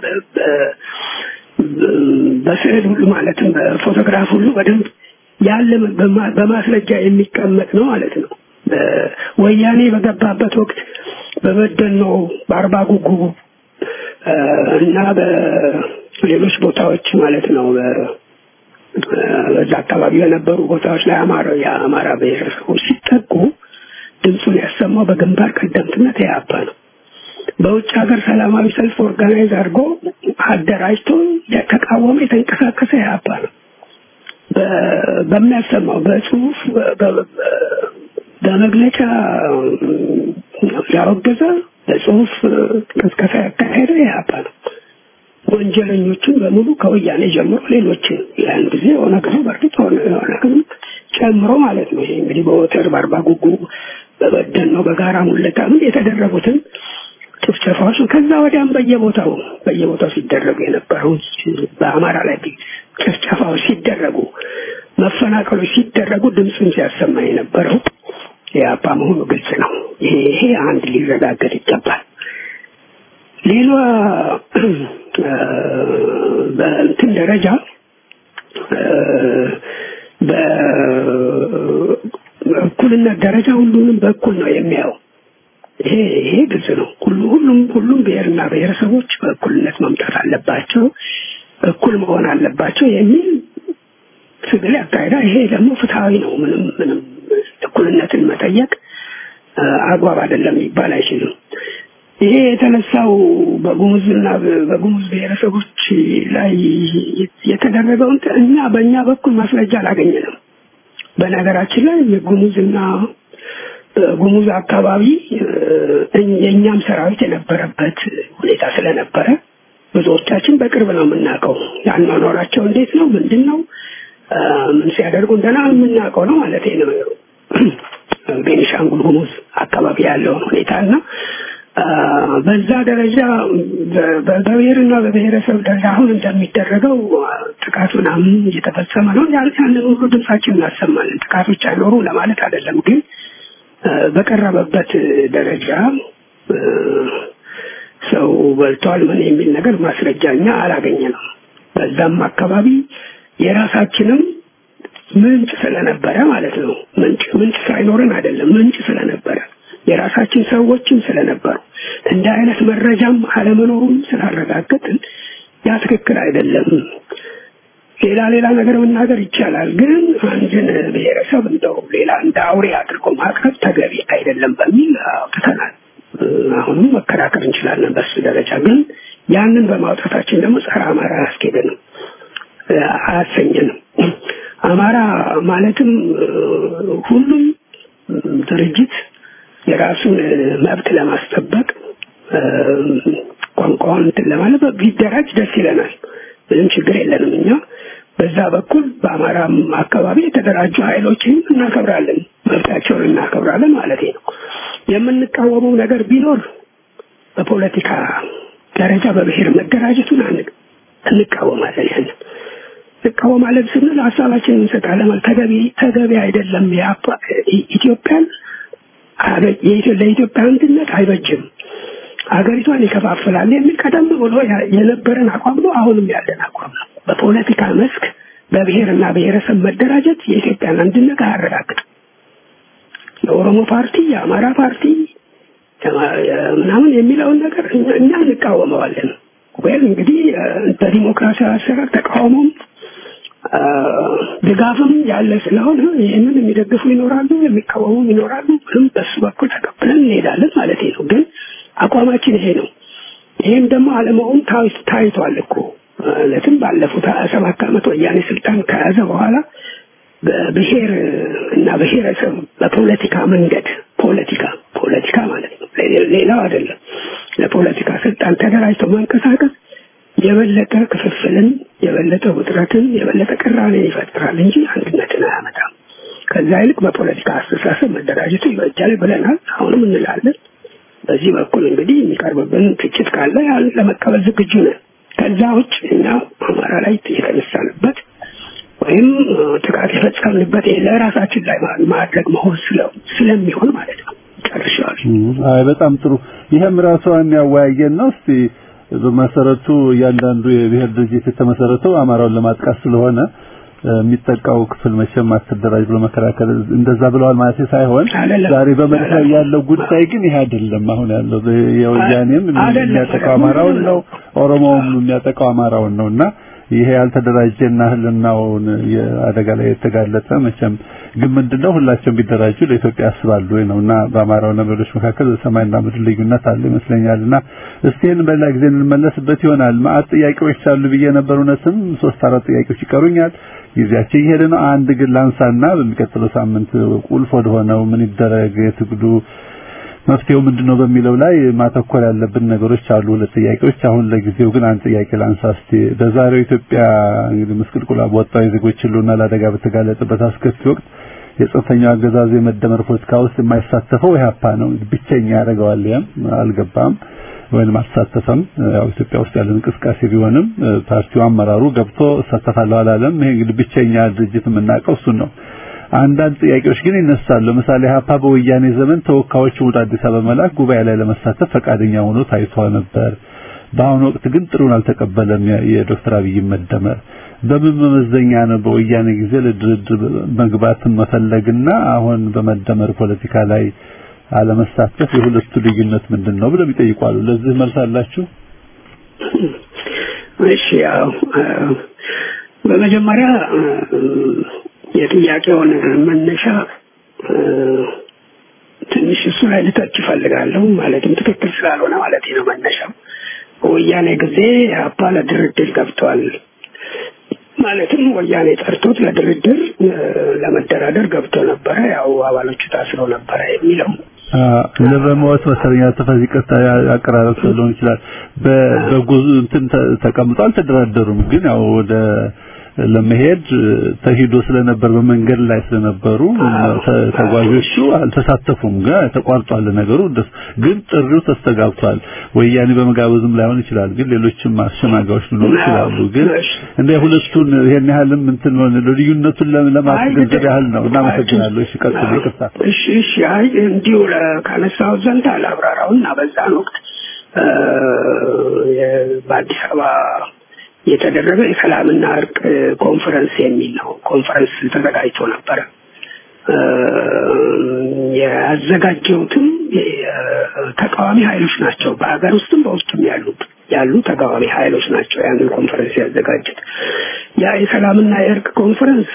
በስዕል ሁሉ ማለትም በፎቶግራፍ ሁሉ በደንብ ያለ በማስረጃ የሚቀመጥ ነው ማለት ነው። ወያኔ በገባበት ወቅት በበደኖ በአርባ ጉጉ እና በሌሎች ቦታዎች ማለት ነው በዛ አካባቢ የነበሩ ቦታዎች ላይ አማራ የአማራ ብሔረሰቦች ሲጠቁ ድምፁን ያሰማው በግንባር ቀደምትነት ያባ ነው። በውጭ ሀገር ሰላማዊ ሰልፍ ኦርጋናይዝ አድርጎ አደራጅቶ የተቃወመ የተንቀሳቀሰ ያባ ነው። በሚያሰማው በጽሁፍ በመግለጫ ያወገዘ በጽሁፍ ቅስቀሳ ያካሄደ ያባ ነው። ወንጀለኞቹን በሙሉ ከወያኔ ጀምሮ ሌሎችን ያን ጊዜ ኦነግ ነው በእርግጥ ኦነግም ጨምሮ ማለት ነው። ይሄ እንግዲህ በወተር በአርባ ጉጉ በበደን ነው በጋራ ሙለታ ምን የተደረጉትን ጭፍጨፋዎች ከዛ ወዲያም በየቦታው በየቦታው ሲደረጉ የነበረው በአማራ ላይ ጭፍጨፋዎች ሲደረጉ መፈናቀሎች ሲደረጉ ድምፁን ሲያሰማ የነበረው የአባ መሆኑ ግልጽ ነው። ይሄ አንድ ሊረጋገጥ ይገባል። ሌላ በእንትን ደረጃ በእኩልነት ደረጃ ሁሉንም በእኩል ነው የሚያየው። ይሄ ይሄ ግልጽ ነው። ሁሉ ሁሉም ሁሉም ብሔርና ብሔረሰቦች በእኩልነት መምጣት አለባቸው፣ እኩል መሆን አለባቸው የሚል ትግል ያካሄዳል። ይሄ ደግሞ ፍትሐዊ ነው። ምንም ምንም እኩልነትን መጠየቅ አግባብ አይደለም ሊባል አይችልም። ይሄ የተነሳው በጉሙዝና በጉሙዝ ብሔረሰቦች ላይ የተደረገውን እኛ በእኛ በኩል ማስረጃ አላገኘንም። በነገራችን ላይ የጉሙዝና ጉሙዝ አካባቢ የእኛም ሰራዊት የነበረበት ሁኔታ ስለነበረ ብዙዎቻችን በቅርብ ነው የምናውቀው። ያኗኗራቸው እንዴት ነው፣ ምንድን ነው፣ ምን ሲያደርጉ እንደና የምናውቀው ነው ማለት ነው። ቤኒሻንጉል ጉሙዝ አካባቢ ያለውን ሁኔታ እና በዛ ደረጃ በብሔርና በብሔረሰብ ደረጃ አሁን እንደሚደረገው ጥቃት ምናምን እየተፈጸመ ነው። ያንን ሁሉ ድምጻችን እናሰማለን። ጥቃቶች አይኖሩ ለማለት አይደለም፣ ግን በቀረበበት ደረጃ ሰው በልቷል ምን የሚል ነገር ማስረጃ እኛ አላገኘንም። በዛም አካባቢ የራሳችንም ምንጭ ስለነበረ ማለት ነው። ምንጭ ምንጭ ሳይኖረን አይደለም፣ ምንጭ ስለነበረ የራሳችን ሰዎችም ስለነበሩ እንደ አይነት መረጃም አለመኖሩን ስላረጋገጥን ያ ትክክል አይደለም። ሌላ ሌላ ነገር መናገር ይቻላል፣ ግን አንድን ብሔረሰብ እንደው ሌላ እንደ አውሬ አድርጎ ማቅረብ ተገቢ አይደለም በሚል አውጥተናል። አሁንም መከራከር እንችላለን በሱ ደረጃ። ግን ያንን በማውጣታችን ደግሞ ጸረ አማራ አያስኬደንም፣ አያሰኘንም። አማራ ማለትም ሁሉም ድርጅት የራሱን መብት ለማስጠበቅ ቋንቋውን እንትን ለማለት ቢደራጅ ደስ ይለናል። ምንም ችግር የለንም። እኛ በዛ በኩል በአማራም አካባቢ የተደራጁ ኃይሎችን እናከብራለን፣ መብታቸውን እናከብራለን ማለት ነው። የምንቃወመው ነገር ቢኖር በፖለቲካ ደረጃ በብሔር መደራጀቱን እንቃወማለን። ያንን እንቃወማለን ስንል ሀሳባችንን እንሰጣለን። ተገቢ ተገቢ አይደለም። ኢትዮጵያን ለኢትዮጵያ አንድነት አይበጅም፣ ሀገሪቷን ይከፋፍላል የሚል ቀደም ብሎ የነበረን አቋም ነው። አሁንም ያለን አቋም ነው። በፖለቲካ መስክ በብሔርና ብሔረሰብ መደራጀት የኢትዮጵያን አንድነት አያረጋግጥም። የኦሮሞ ፓርቲ፣ የአማራ ፓርቲ ምናምን የሚለውን ነገር እኛ እንቃወመዋለን። ወይም እንግዲህ በዲሞክራሲያዊ አሰራር ተቃውሞም ድጋፍም ያለ ስለሆነ ይህንን የሚደግፉ ይኖራሉ፣ የሚቃወሙም ይኖራሉ። ምንም በሱ በኩል ተቀብለን እንሄዳለን ማለት ነው። ግን አቋማችን ይሄ ነው። ይህም ደግሞ አለመሆን ታይቷል እኮ ማለትም ባለፉት ሀያ ሰባት ዓመት ወያኔ ስልጣን ከያዘ በኋላ በብሔር እና ብሔረሰብ በፖለቲካ መንገድ ፖለቲካ ፖለቲካ ማለት ነው ሌላው አይደለም ለፖለቲካ ስልጣን ተደራጅቶ መንቀሳቀስ የበለጠ ክፍፍልን የበለጠ ውጥረትን የበለጠ ቅራኔን ይፈጥራል እንጂ አንድነትን አያመጣም ከዛ ይልቅ በፖለቲካ አስተሳሰብ መደራጀቱ ይበጃል ብለናል አሁንም እንላለን በዚህ በኩል እንግዲህ የሚቀርብብን ትችት ካለ ያን ለመቀበል ዝግጁ ነን ከዛ ውጭ እኛ አማራ ላይ የተነሳንበት ወይም ጥቃት የፈጸምንበት ለራሳችን ላይ ማድረግ መሆን ስለሚሆን ማለት ነው ጨርሻል አይ በጣም ጥሩ ይሄም ራሷን ያወያየን ነው እስቲ በመሰረቱ እያንዳንዱ የብሔር ድርጅት የተመሰረተው አማራውን ለማጥቃት ስለሆነ የሚጠቃው ክፍል መቼም አትደራጅ ብሎ መከራከል እንደዛ ብለዋል ማለት ሳይሆን ዛሬ በመሬት ላይ ያለው ጉዳይ ግን ይሄ አይደለም አሁን ያለው የወያኔም የሚያጠቃው አማራውን ነው ኦሮሞውም የሚያጠቃው አማራውን ነውና ይሄ ያልተደራጀና ህልናውን የአደጋ ላይ የተጋለጠ መቼም ግን ምንድነው ሁላቸውም ቢደራጁ ለኢትዮጵያ ያስባሉ ወይ ነውና በአማራውና በሌሎች መካከል ሰማይና ምድር ልዩነት አለ ይመስለኛልና እስቲ ይህን በሌላ ጊዜ እንመለስበት ይሆናል ማአት ጥያቄዎች አሉ ብዬ ነበር እውነትም ሶስት አራት ጥያቄዎች ይቀሩኛል ጊዜያችን እየሄደ ነው አንድ ግን ላንሳና በሚቀጥለው ሳምንት ቁልፍ ወደሆነው ምን ይደረግ የትግሉ መፍትሄው ምንድነው በሚለው ላይ ማተኮር ያለብን ነገሮች አሉ ሁለት ጥያቄዎች አሁን ለጊዜው ግን አንድ ጥያቄ ላንሳ እስቲ በዛሬው ኢትዮጵያ እንግዲህ ምስቅልቁላ በወጣው የዜጎች ሁሉና ለአደጋ በተጋለጠበት አስከፊ ወቅት የጽንፈኛው አገዛዝ የመደመር ፖለቲካ ውስጥ የማይሳተፈው ኢህአፓ ነው ብቸኛ ያደርገዋል ያም አልገባም ወይም አልተሳተፈም ያው ኢትዮጵያ ውስጥ ያለ እንቅስቃሴ ቢሆንም ፓርቲው አመራሩ ገብቶ እሳተፋለሁ አላለም ይሄ እንግዲህ ብቸኛ ድርጅት የምናውቀው እሱን ነው አንዳንድ ጥያቄዎች ግን ይነሳሉ ለምሳሌ ሀፓ በወያኔ ዘመን ተወካዮችን ወደ አዲስ አበባ መላክ ጉባኤ ላይ ለመሳተፍ ፈቃደኛ ሆኖ ታይቶ ነበር በአሁኑ ወቅት ግን ጥሩን አልተቀበለም የዶክተር አብይ መደመር በምን መመዘኛ ነው በወያኔ ጊዜ ለድርድር መግባትን መፈለግና አሁን በመደመር ፖለቲካ ላይ አለመሳተፍ የሁለቱ ልዩነት ምንድን ነው ብለው ይጠይቋሉ ለዚህ መልስ አላችሁ እሺ ያው በመጀመሪያ የጥያቄውን መነሻ ትንሽ እሱ ላይ ልተች እፈልጋለሁ ማለትም ትክክል ስላልሆነ ማለት ነው መነሻው በወያኔ ጊዜ አባ ለድርድር ገብቷል ማለትም ወያኔ ጠርቶት ለድርድር ለመደራደር ገብቶ ነበረ ያው አባሎቹ ታስረው ነበረ የሚለው ለበሞት መሰለኛ ተፈዚ ቀጣ አቀራረብ ሊሆን ይችላል በጉዞ እንትን ተቀምጦ አልተደራደሩም ግን ያው ወደ ለመሄድ ተሂዶ ስለነበር በመንገድ ላይ ስለነበሩ ተጓዦቹ አልተሳተፉም ጋር ተቋርጧል ነገሩ ግን ጥሪው ተስተጋብቷል ወያኔ በመጋበዝም ላይሆን ይችላል ግን ሌሎችም አሸማጋዮች ሊኖሩ ይችላሉ ግን እንደ ሁለቱን ይሄን ያህልም እንትን ልዩነቱን ለማስገንዘብ ያህል ነው እናመሰግናለሁ እሺ ቀጥሉ ይቅርታ እሺ እሺ አይ እንዲሁ ካነሳው ዘንድ አላብራራውና በዛን ወቅት በአዲስ አበባ የተደረገ የሰላምና እርቅ ኮንፈረንስ የሚል ነው ኮንፈረንስ ተዘጋጅቶ ነበረ ያዘጋጀውትም ተቃዋሚ ኃይሎች ናቸው በሀገር ውስጥም በውስጥም ያሉት ያሉ ተቃዋሚ ኃይሎች ናቸው ያንን ኮንፈረንስ ያዘጋጁት ያ የሰላምና የእርቅ ኮንፈረንስ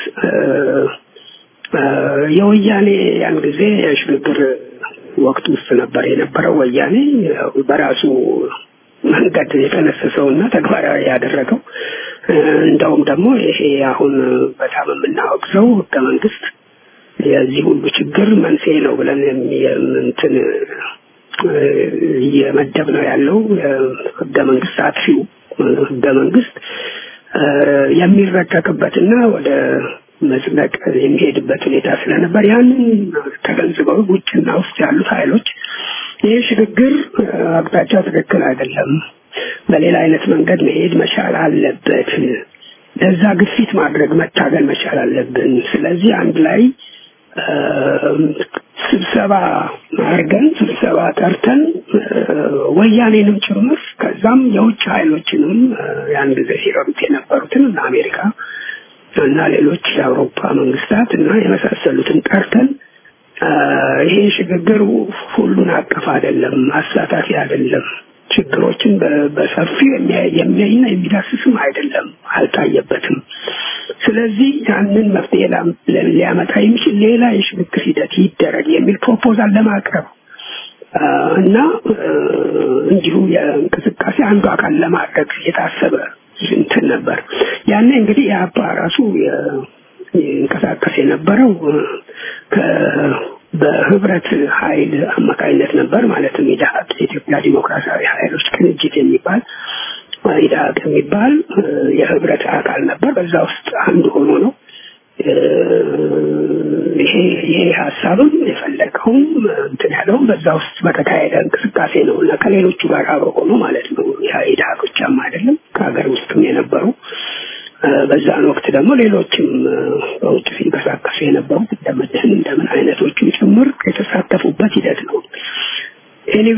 የወያኔ ያን ጊዜ የሽግግር ወቅት ውስጥ ነበር የነበረው ወያኔ በራሱ መንገድ የጠነሰሰውና ተግባራዊ ያደረገው እንደውም ደግሞ ይሄ አሁን በጣም የምናወግዘው ህገ መንግስት የዚህ ሁሉ ችግር መንስኤ ነው ብለን እንትን እየመደብ ነው ያለው ህገ መንግስት አጥፊው ህገ መንግስት የሚረቀቅበትና ወደ መጽደቅ የሚሄድበት ሁኔታ ስለነበር ያንን ተገንዝበው ውጭና ውስጥ ያሉት ኃይሎች ይህ ሽግግር አቅጣጫው ትክክል አይደለም፣ በሌላ አይነት መንገድ መሄድ መቻል አለበት፣ ለዛ ግፊት ማድረግ መታገል መቻል አለብን። ስለዚህ አንድ ላይ ስብሰባ አድርገን ስብሰባ ጠርተን ወያኔንም ጭምር ከዛም የውጭ ኃይሎችንም ያን ጊዜ ሲረዱት የነበሩትን እና አሜሪካ እና ሌሎች የአውሮፓ መንግስታት እና የመሳሰሉትን ጠርተን ይሄ ሽግግር ሁሉን አቀፍ አይደለም፣ አሳታፊ አይደለም፣ ችግሮችን በሰፊው የሚያይና የሚዳስስም አይደለም፣ አልታየበትም። ስለዚህ ያንን መፍትሄ ሊያመጣ የሚችል ሌላ የሽግግር ሂደት ይደረግ የሚል ፕሮፖዛል ለማቅረብ እና እንዲሁ የእንቅስቃሴ አንዱ አካል ለማድረግ የታሰበ እንትን ነበር። ያኔ እንግዲህ የአባ ራሱ ይንቀሳቀስ የነበረው በህብረት ኃይል አማካኝነት ነበር። ማለትም ኢድሀቅ የኢትዮጵያ ዲሞክራሲያዊ ኃይሎች ቅንጅት የሚባል ኢድሀቅ የሚባል የህብረት አካል ነበር። በዛ ውስጥ አንዱ ሆኖ ነው ይሄ ይሄ ሀሳብም የፈለገውም እንትን ያለውም በዛ ውስጥ በተካሄደ እንቅስቃሴ ነው እና ከሌሎቹ ጋር አብሮ ሆኖ ማለት ነው። ያ ኢድሀቅ ብቻም አይደለም ከሀገር ውስጥም የነበሩ በዛን ወቅት ደግሞ ሌሎችም በውጭ ሲንቀሳቀሱ የነበሩት እንደምን እንደምን አይነቶቹም ጭምር የተሳተፉበት ሂደት ነው። ኤኒዌ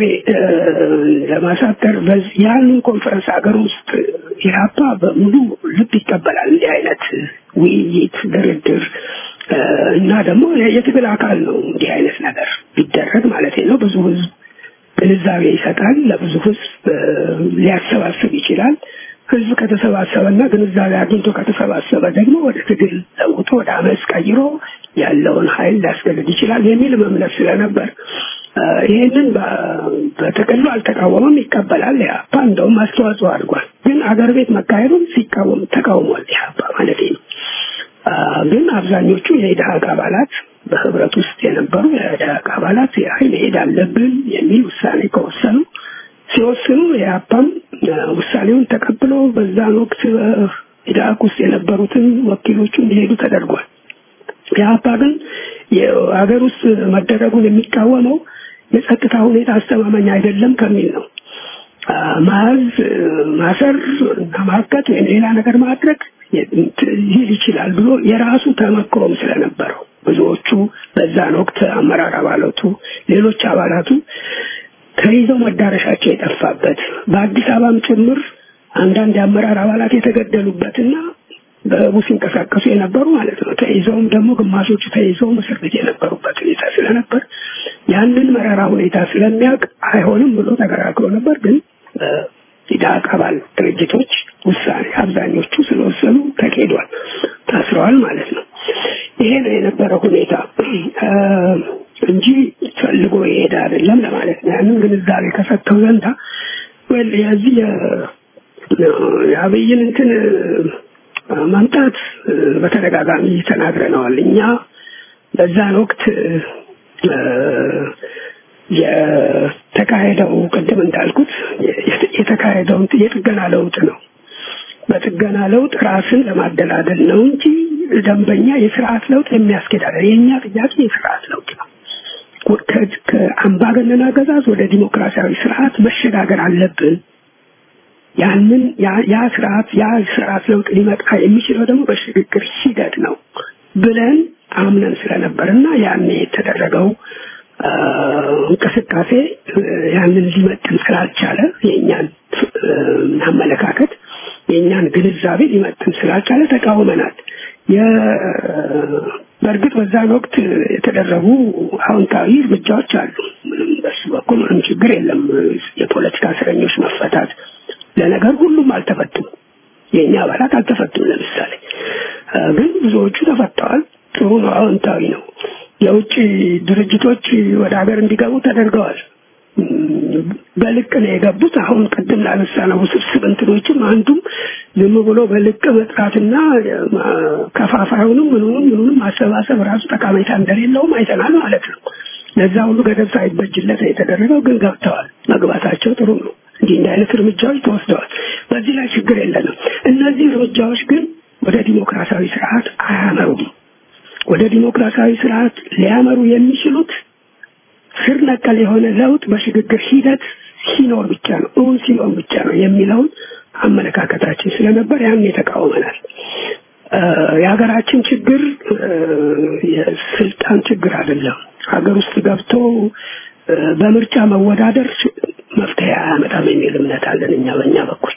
ለማሳጠር ያንን ኮንፈረንስ ሀገር ውስጥ ኢህአፓ በሙሉ ልብ ይቀበላል። እንዲህ አይነት ውይይት፣ ድርድር እና ደግሞ የትግል አካል ነው። እንዲህ አይነት ነገር ቢደረግ ማለት ነው። ብዙ ህዝብ ግንዛቤ ይሰጣል። ለብዙ ህዝብ ሊያሰባስብ ይችላል። ህዝብ ከተሰባሰበና ግንዛቤ አግኝቶ ከተሰባሰበ ደግሞ ወደ ትግል ለውጦ ወደ አመፅ ቀይሮ ያለውን ኃይል ሊያስገድድ ይችላል የሚል እምነት ስለነበር ይህንን በጥቅሉ አልተቃወመም፣ ይቀበላል። ኢህአፓ እንደውም አስተዋጽኦ አድርጓል። ግን አገር ቤት መካሄዱን ሲቃወም ተቃውሟል ኢህአፓ ማለት ነው። ግን አብዛኞቹ የኢድሀቅ አባላት በህብረት ውስጥ የነበሩ የኢድሀቅ አባላት ያህል መሄድ አለብን የሚል ውሳኔ ከወሰኑ ሲወስኑ የአፓም ውሳኔውን ተቀብሎ በዛን ወቅት ኢድሀቅ ውስጥ የነበሩትን ወኪሎቹ እንዲሄዱ ተደርጓል። የአፓ ግን የሀገር ውስጥ መደረጉን የሚቃወመው የጸጥታ ሁኔታ አስተማማኝ አይደለም ከሚል ነው። ማዝ ማሰር እና ማቀት ወይም ሌላ ነገር ማድረግ ይል ይችላል ብሎ የራሱ ተመክሮም ስለነበረው ብዙዎቹ በዛን ወቅት አመራር አባላቱ ሌሎች አባላቱ ተይዘው መዳረሻቸው የጠፋበት በአዲስ አበባም ጭምር አንዳንድ የአመራር አባላት የተገደሉበትና በህቡ ሲንቀሳቀሱ የነበሩ ማለት ነው። ተይዘውም ደግሞ ግማሾቹ ተይዘው እስር ቤት የነበሩበት ሁኔታ ስለነበር ያንን መራራ ሁኔታ ስለሚያውቅ አይሆንም ብሎ ተከራክሮ ነበር። ግን ኢድሀቅ አባል ድርጅቶች ውሳኔ አብዛኞቹ ስለወሰኑ ተኬዷል፣ ታስረዋል ማለት ነው። ይሄ ነው የነበረው ሁኔታ እንጂ ፈልጎ የሄደ አይደለም ለማለት ነው። ያንን ግንዛቤ ከሰጠው ዘንዳ ወል የዚህ የአብይን እንትን ማምጣት በተደጋጋሚ ተናግረነዋል። እኛ በዛን ወቅት የተካሄደው ቅድም እንዳልኩት የተካሄደው የጥገና ለውጥ ነው። በጥገና ለውጥ ራስን ለማደላደል ነው እንጂ ደንበኛ የስርዓት ለውጥ የሚያስኬድ አይደለም። የእኛ ጥያቄ የስርዓት ለውጥ ነው። ከአምባገነን አገዛዝ ወደ ዲሞክራሲያዊ ስርዓት መሸጋገር አለብን። ያንን ያ ስርዓት ያ ስርዓት ለውጥ ሊመጣ የሚችለው ደግሞ በሽግግር ሂደት ነው ብለን አምነን ስለነበር እና ያኔ የተደረገው እንቅስቃሴ ያንን ሊመጥን ስላልቻለ የእኛን አመለካከት የእኛን ግንዛቤ ሊመጥን ስላልቻለ ተቃውመናል። በእርግጥ በዛን ወቅት የተደረጉ አዎንታዊ እርምጃዎች አሉ። ምንም በሱ በኩል ምንም ችግር የለም። የፖለቲካ እስረኞች መፈታት ለነገር ሁሉም አልተፈቱም። የእኛ አባላት አልተፈቱም። ለምሳሌ ግን ብዙዎቹ ተፈተዋል። ጥሩ ነው፣ አዎንታዊ ነው። የውጭ ድርጅቶች ወደ ሀገር እንዲገቡ ተደርገዋል። በልቅ ነው የገቡት። አሁን ቅድም ላነሳ ነው ውስብስብ እንትኖችም አንዱም ዝም ብሎ በልቅ መጥራትና ከፋፋዩንም ምኑንም ምኑንም ማሰባሰብ ራሱ ጠቃሜታ እንደሌለውም አይተናል ማለት ነው። ለዛ ሁሉ ገደብ ሳይበጅለት የተደረገው ግን ገብተዋል። መግባታቸው ጥሩ ነው። እንዲህ እንዲህ አይነት እርምጃዎች ተወስደዋል። በዚህ ላይ ችግር የለንም። እነዚህ እርምጃዎች ግን ወደ ዲሞክራሲያዊ ስርዓት አያመሩም። ወደ ዲሞክራሲያዊ ስርዓት ሊያመሩ የሚችሉት ስር ነቀል የሆነ ለውጥ በሽግግር ሂደት ሲኖር ብቻ ነው፣ እውን ሲኖር ብቻ ነው የሚለውን አመለካከታችን ስለነበር ያን ተቃውመናል። የሀገራችን ችግር የስልጣን ችግር አይደለም። ሀገር ውስጥ ገብቶ በምርጫ መወዳደር መፍትሄ አያመጣም የሚል እምነት አለን እኛ በእኛ በኩል።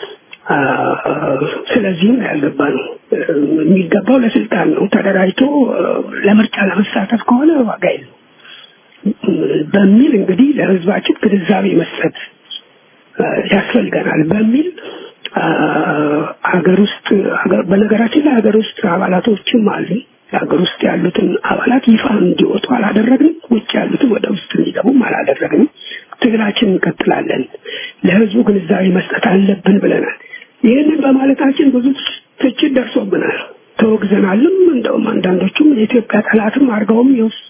ስለዚህም ያልገባ ነው የሚገባው ለስልጣን ነው። ተደራጅቶ ለምርጫ ለመሳተፍ ከሆነ ዋጋ የለው በሚል እንግዲህ ለህዝባችን ግንዛቤ መስጠት ያስፈልገናል በሚል ሀገር ውስጥ በነገራችን ላይ ሀገር ውስጥ አባላቶችም አሉ ሀገር ውስጥ ያሉትን አባላት ይፋ እንዲወጡ አላደረግንም። ውጭ ያሉትን ወደ ውስጥ እንዲገቡም አላደረግንም። ትግላችን እንቀጥላለን። ለህዝቡ ግንዛቤ መስጠት አለብን ብለናል። ይህንን በማለታችን ብዙ ትችት ደርሶብናል፣ ተወግዘናልም። እንደውም አንዳንዶቹም የኢትዮጵያ ጠላትም አድርገውም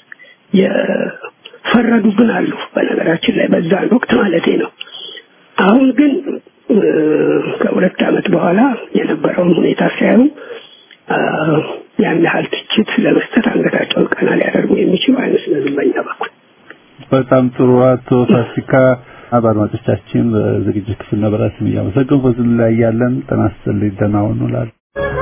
የፈረዱብን አሉ። በነገራችን ላይ በዛን ወቅት ማለቴ ነው። አሁን ግን ከሁለት ዓመት በኋላ የነበረውን ሁኔታ ሲያዩ ያን ያህል ትችት ለመስጠት አንገታቸውን ቀና ሊያደርጉ የሚችሉ አይመስለንም በእኛ በኩል። በጣም ጥሩ አቶ ፋሲካ በአድማጮቻችን በዝግጅት ክፍልና በራስም እያመሰገንኩ በዚህ ላይ ያለን ጤና ይስጥልኝ ደህና ሁኑ እላለሁ።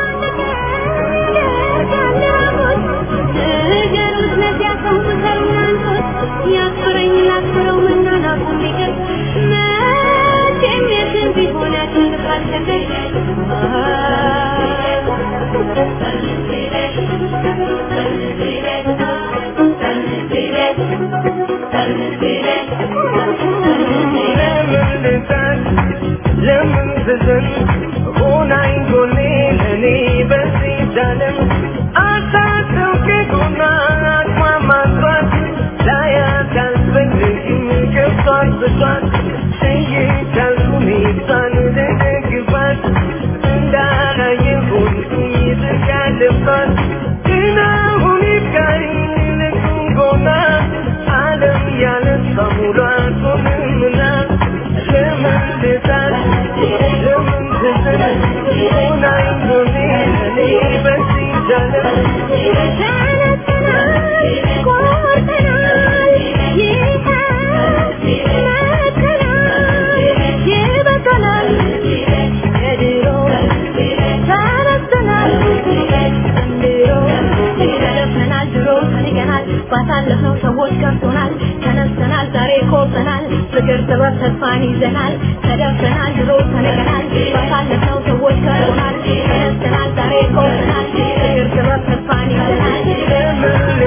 ባሳለፍነው ሰዎች ከርቶናል፣ ተነስተናል፣ ዛሬ ኮርተናል፣ ፍቅር ጥበብ ተስፋን ይዘናል፣ ተደፍተናል፣ ድሮ ተነቀናል፣ ባሳለፍነው ሰዎች ከርቶናል፣ ተነስተናል፣ ዛሬ ኮርተናል፣ ፍቅር ጥበብ ተስፋን ይዘናል።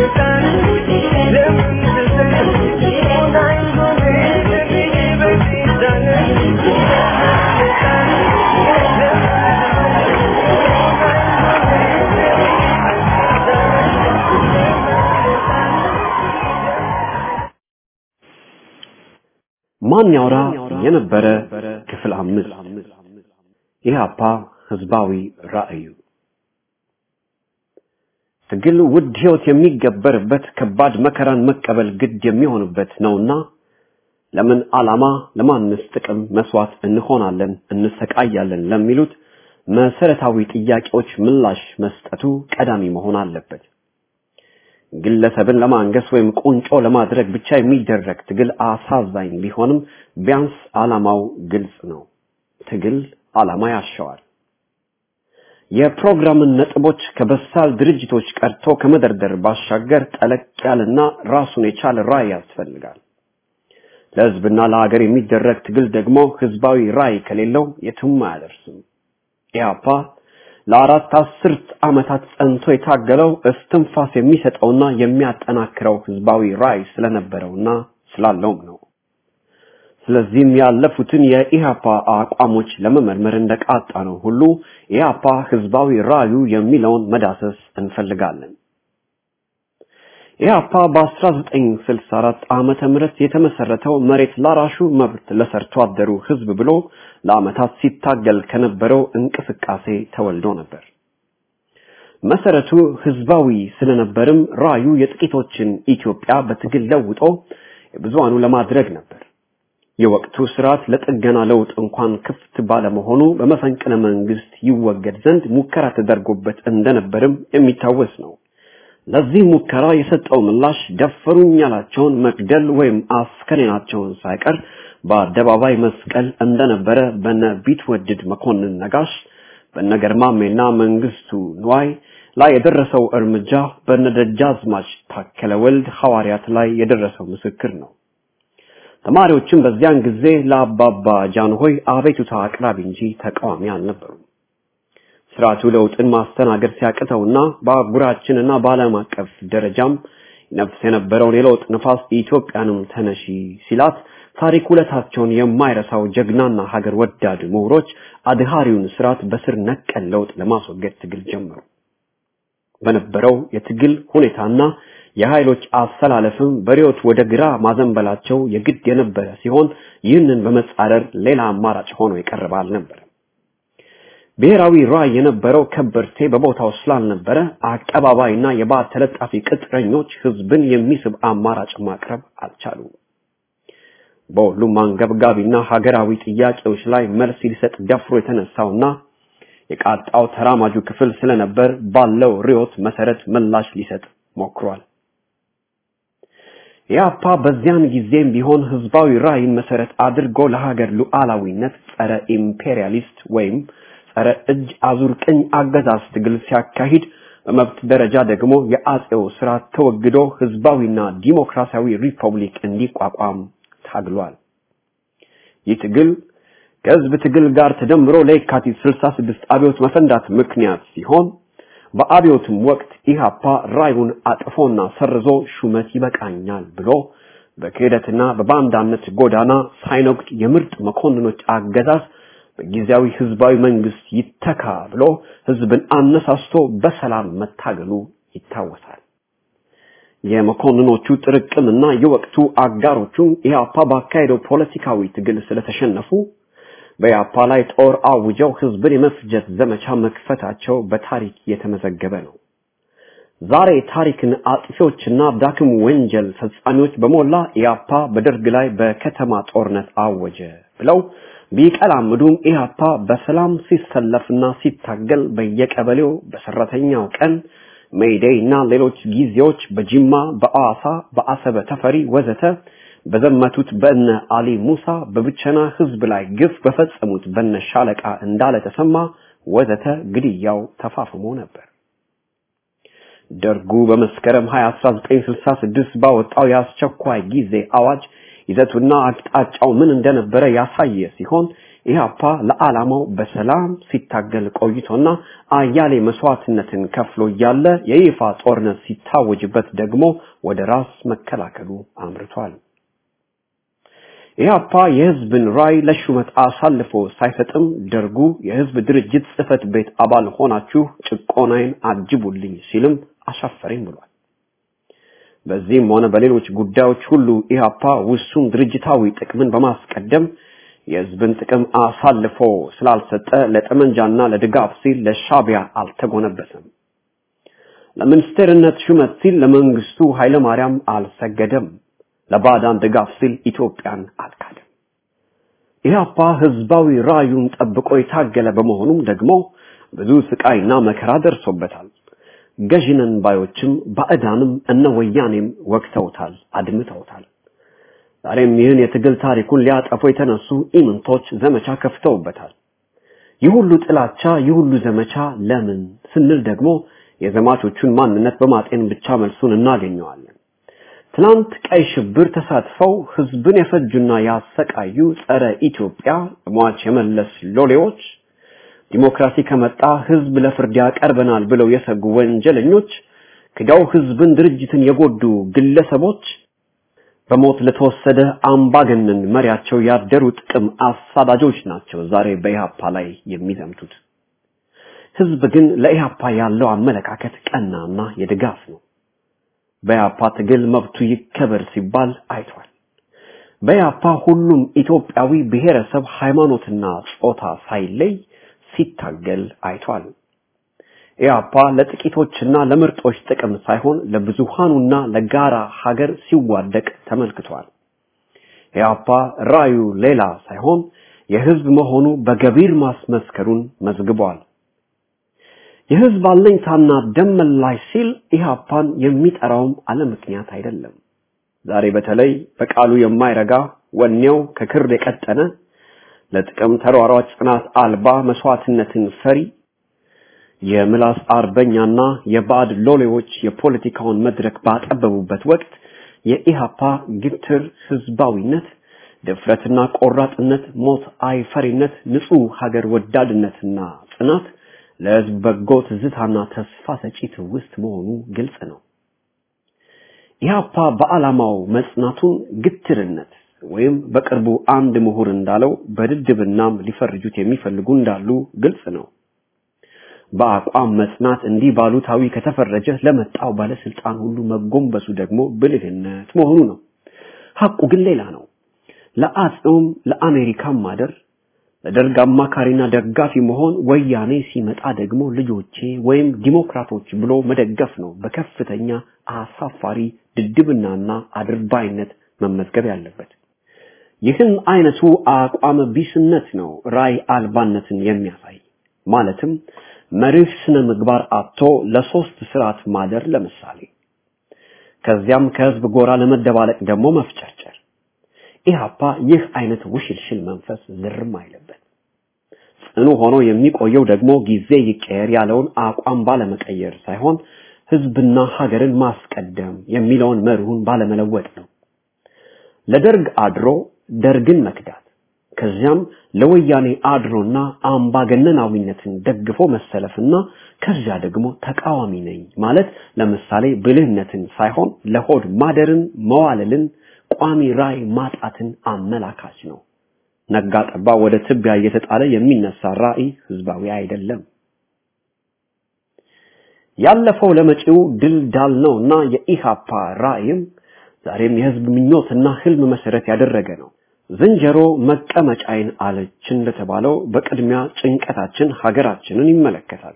ማን ያውራ የነበረ ክፍል አምስት ኢህአፓ ህዝባዊ ራዕዩ ትግል ውድ ህይወት የሚገበርበት ከባድ መከራን መቀበል ግድ የሚሆንበት ነውና ለምን ዓላማ ለማንስ ጥቅም መስዋዕት እንሆናለን እንሰቃያለን ለሚሉት መሰረታዊ ጥያቄዎች ምላሽ መስጠቱ ቀዳሚ መሆን አለበት። ግለሰብን ለማንገስ ወይም ቁንጮ ለማድረግ ብቻ የሚደረግ ትግል አሳዛኝ ቢሆንም ቢያንስ ዓላማው ግልጽ ነው። ትግል ዓላማ ያሻዋል። የፕሮግራምን ነጥቦች ከበሳል ድርጅቶች ቀርቶ ከመደርደር ባሻገር ጠለቅ ያለና ራሱን የቻለ ራዕይ ያስፈልጋል። ለህዝብና ለሀገር የሚደረግ ትግል ደግሞ ህዝባዊ ራዕይ ከሌለው የትም አያደርስም። ኢህአፓ ለአራት አስርት ዓመታት ጸንቶ የታገለው እስትንፋስ የሚሰጠውና የሚያጠናክረው ህዝባዊ ራዕይ ስለነበረውና ስላለውም ነው። ስለዚህም ያለፉትን የኢህአፓ አቋሞች ለመመርመር እንደቃጣ ነው ሁሉ ኢህአፓ ህዝባዊ ራዕዩ የሚለውን መዳሰስ እንፈልጋለን። ኢህአፓ በ1964 ዓመተ ምህረት የተመሰረተው መሬት ላራሹ መብት ለሰርቶ አደሩ ህዝብ ብሎ ለዓመታት ሲታገል ከነበረው እንቅስቃሴ ተወልዶ ነበር። መሰረቱ ህዝባዊ ስለነበርም ራዩ የጥቂቶችን ኢትዮጵያ በትግል ለውጦ የብዙሃኑ ለማድረግ ነበር። የወቅቱ ስርዓት ለጥገና ለውጥ እንኳን ክፍት ባለመሆኑ በመፈንቅለ መንግስት ይወገድ ዘንድ ሙከራ ተደርጎበት እንደነበርም የሚታወስ ነው። ለዚህ ሙከራ የሰጠው ምላሽ ደፈሩኝ ያላቸውን መግደል ወይም አስከሬናቸውን ሳይቀር በአደባባይ መስቀል እንደነበረ በነ ቢትወድድ መኮንን ነጋሽ በነገርማሜና መንግስቱ ንዋይ ላይ የደረሰው እርምጃ በነደጃዝማች ታከለ ወልድ ሐዋርያት ላይ የደረሰው ምስክር ነው። ተማሪዎችም በዚያን ጊዜ ለአባባ ጃንሆይ አቤቱታ አቅራቢ እንጂ ተቃዋሚ አልነበሩም። ስርዓቱ ለውጥን ማስተናገድ ሲያቅተውና በአህጉራችንና በዓለም አቀፍ ደረጃም ነፍስ የነበረውን የለውጥ ንፋስ ኢትዮጵያንም ተነሺ ሲላት ታሪክ ውለታቸውን የማይረሳው ጀግናና ሀገር ወዳድ ምሁሮች አድሃሪውን ስርዓት በስር ነቀል ለውጥ ለማስወገድ ትግል ጀመሩ። በነበረው የትግል ሁኔታና የኃይሎች አሰላለፍም በሪዮት ወደ ግራ ማዘንበላቸው የግድ የነበረ ሲሆን ይህንን በመጻረር ሌላ አማራጭ ሆኖ የቀረበ አልነበረም። ብሔራዊ ራዕይ የነበረው ከበርቴ በቦታው ስላልነበረ አቀባባይና የባዕድ ተለጣፊ ቅጥረኞች ህዝብን የሚስብ አማራጭ ማቅረብ አልቻሉም። በሁሉም አንገብጋቢና ሀገራዊ ጥያቄዎች ላይ መልስ ሊሰጥ ደፍሮ የተነሳውና የቃጣው ተራማጁ ክፍል ስለነበር ባለው ርዕዮት መሰረት ምላሽ ሊሰጥ ሞክሯል። ኢህአፓ በዚያን ጊዜም ቢሆን ህዝባዊ ራዕይን መሰረት አድርጎ ለሀገር ሉዓላዊነት ጸረ ኢምፔሪያሊስት ወይም ጸረ እጅ አዙር ቅኝ አገዛዝ ትግል ሲያካሂድ በመብት ደረጃ ደግሞ የአጼው ስርዓት ተወግዶ ህዝባዊና ዲሞክራሲያዊ ሪፐብሊክ እንዲቋቋም ታግሏል። ይህ ትግል ከህዝብ ትግል ጋር ተደምሮ ለየካቲት 66 አብዮት መፈንዳት ምክንያት ሲሆን በአብዮትም ወቅት ኢህአፓ ራዩን አጥፎና ሰርዞ ሹመት ይበቃኛል ብሎ በክህደትና በባንዳነት ጎዳና ሳይነጉድ የምርጥ መኮንኖች አገዛዝ በጊዜያዊ ህዝባዊ መንግስት ይተካ ብሎ ህዝብን አነሳስቶ በሰላም መታገሉ ይታወሳል። የመኮንኖቹ ጥርቅምና የወቅቱ አጋሮቹ ኢህአፓ ባካሄደው ፖለቲካዊ ትግል ስለተሸነፉ በኢህአፓ ላይ ጦር አውጀው ህዝብን የመፍጀት ዘመቻ መክፈታቸው በታሪክ የተመዘገበ ነው። ዛሬ ታሪክን አጥፊዎችና ዳክም ወንጀል ፈጻሚዎች በሞላ ኢህአፓ በደርግ ላይ በከተማ ጦርነት አወጀ ብለው ቢቀላምዱም ኢህአፓ በሰላም ሲሰለፍና ሲታገል በየቀበሌው በሰራተኛው ቀን ሜይዴይ እና ሌሎች ጊዜዎች በጅማ፣ በአዋሳ፣ በአሰበ ተፈሪ ወዘተ በዘመቱት በእነ አሊ ሙሳ በብቸና ህዝብ ላይ ግፍ በፈጸሙት በነ ሻለቃ እንዳለ ተሰማ ወዘተ ግድያው ተፋፍሞ ነበር። ደርጉ በመስከረም 20 1966 ባወጣው የአስቸኳይ ጊዜ አዋጅ ይዘቱና አቅጣጫው ምን እንደነበረ ያሳየ ሲሆን ኢህአፓ ለዓላማው በሰላም ሲታገል ቆይቶና አያሌ መስዋዕትነትን ከፍሎ እያለ የይፋ ጦርነት ሲታወጅበት ደግሞ ወደ ራስ መከላከሉ አምርቷል። ኢህአፓ የህዝብን ራይ ለሹመት አሳልፎ ሳይሰጥም ደርጉ የህዝብ ድርጅት ጽህፈት ቤት አባል ሆናችሁ ጭቆናዬን አጅቡልኝ ሲልም አሻፈረኝ ብሏል። በዚህም ሆነ በሌሎች ጉዳዮች ሁሉ ኢህአፓ ውሱን ድርጅታዊ ጥቅምን በማስቀደም የህዝብን ጥቅም አሳልፎ ስላልሰጠ ለጠመንጃና ለድጋፍ ሲል ለሻቢያ አልተጎነበሰም። ለሚኒስቴርነት ሹመት ሲል ለመንግስቱ ኃይለማርያም አልሰገደም። ለባዕዳን ድጋፍ ሲል ኢትዮጵያን አልካደም። ኢህአፓ ህዝባዊ ራዩን ጠብቆ የታገለ በመሆኑም ደግሞ ብዙ ስቃይና መከራ ደርሶበታል። ገዥነን ባዮችም ባዕዳንም እነ ወያኔም ወቅተውታል፣ አድምተውታል። ዛሬም ይህን የትግል ታሪኩን ሊያጠፉ የተነሱ ኢምንቶች ዘመቻ ከፍተውበታል። ይህ ሁሉ ጥላቻ፣ ይህ ሁሉ ዘመቻ ለምን ስንል ደግሞ የዘማቾቹን ማንነት በማጤን ብቻ መልሱን እናገኘዋለን። ትናንት ቀይ ሽብር ተሳትፈው ህዝብን የፈጁና ያሰቃዩ ጸረ ኢትዮጵያ ሟች የመለስ ሎሌዎች ዲሞክራሲ ከመጣ ህዝብ ለፍርድ ያቀርበናል ብለው የሰጉ ወንጀለኞች ክደው ህዝብን ድርጅትን የጎዱ ግለሰቦች በሞት ለተወሰደ አምባገነን መሪያቸው ያደሩ ጥቅም አሳዳጆች ናቸው ዛሬ በኢህአፓ ላይ የሚዘምቱት። ህዝብ ግን ለኢህአፓ ያለው አመለካከት ቀናና የድጋፍ ነው። በኢህአፓ ትግል መብቱ ይከበር ሲባል አይቷል። በኢህአፓ ሁሉም ኢትዮጵያዊ ብሔረሰብ፣ ሃይማኖትና ጾታ ሳይለይ ሲታገል አይቷል። ኢህአፓ ለጥቂቶችና ለምርጦች ጥቅም ሳይሆን ለብዙሃኑና ለጋራ ሀገር ሲዋደቅ ተመልክቷል። ኢህአፓ ራዩ ሌላ ሳይሆን የህዝብ መሆኑ በገቢር ማስመስከሩን መዝግቧል። የህዝብ አለኝታና ደም መላሽ ሲል ኢህአፓን የሚጠራውም አለ ምክንያት አይደለም። ዛሬ በተለይ በቃሉ የማይረጋ ወኔው ከክር የቀጠነ ለጥቅም ተሯሯጭ ጽናት አልባ መስዋዕትነትን ፈሪ የምላስ አርበኛና የባዕድ ሎሌዎች የፖለቲካውን መድረክ ባጠበቡበት ወቅት የኢሃፓ ግትር ህዝባዊነት፣ ድፍረትና ቆራጥነት፣ ሞት አይፈሪነት፣ ንጹህ ሀገር ወዳድነትና ጽናት ለህዝብ በጎ ትዝታና ተስፋ ሰጪ ትውስት መሆኑ ግልጽ ነው። ኢሃፓ በዓላማው መጽናቱን ግትርነት ወይም በቅርቡ አንድ ምሁር እንዳለው በድድብናም ሊፈርጁት የሚፈልጉ እንዳሉ ግልጽ ነው። በአቋም መጽናት እንዲህ ባሉታዊ ከተፈረጀ ለመጣው ባለስልጣን ሁሉ መጎንበሱ ደግሞ ብልህነት መሆኑ ነው። ሐቁ ግን ሌላ ነው። ለአጼውም ለአሜሪካም ማደር ለደርግ አማካሪና ደጋፊ መሆን ወያኔ ሲመጣ ደግሞ ልጆቼ ወይም ዲሞክራቶች ብሎ መደገፍ ነው በከፍተኛ አሳፋሪ ድድብናና አድርባይነት መመዝገብ ያለበት። ይህን አይነቱ አቋም ቢስነት ነው ራይ አልባነትን የሚያሳይ ማለትም መርህ ስነ ምግባር አጥቶ ለሶስት ስርዓት ማደር ለምሳሌ ከዚያም ከህዝብ ጎራ ለመደባለቅ ደግሞ መፍጨርጨር ኢህአፓ ይህ አይነት ውሽልሽል መንፈስ ዝርም አይለበት ጽኑ ሆኖ የሚቆየው ደግሞ ጊዜ ይቀየር ያለውን አቋም ባለመቀየር ሳይሆን ህዝብና ሀገርን ማስቀደም የሚለውን መርሁን ባለመለወጥ ነው ለደርግ አድሮ ደርግን መክዳት ከዚያም ለወያኔ አድሮና አምባገነናዊነትን ደግፎ መሰለፍና ከዚያ ደግሞ ተቃዋሚ ነኝ ማለት ለምሳሌ ብልህነትን ሳይሆን ለሆድ ማደርን መዋለልን ቋሚ ራይ ማጣትን አመላካች ነው። ነጋ ጠባ ወደ ትቢያ እየተጣለ የሚነሳ ራዕይ ህዝባዊ አይደለም። ያለፈው ለመጪው ድል ዳል ነውና የኢሃፓ ራዕይም ዛሬም የህዝብ ምኞትና ህልም መሰረት ያደረገ ነው። ዝንጀሮ መቀመጫይን አለች እንደተባለው በቅድሚያ ጭንቀታችን ሀገራችንን ይመለከታል።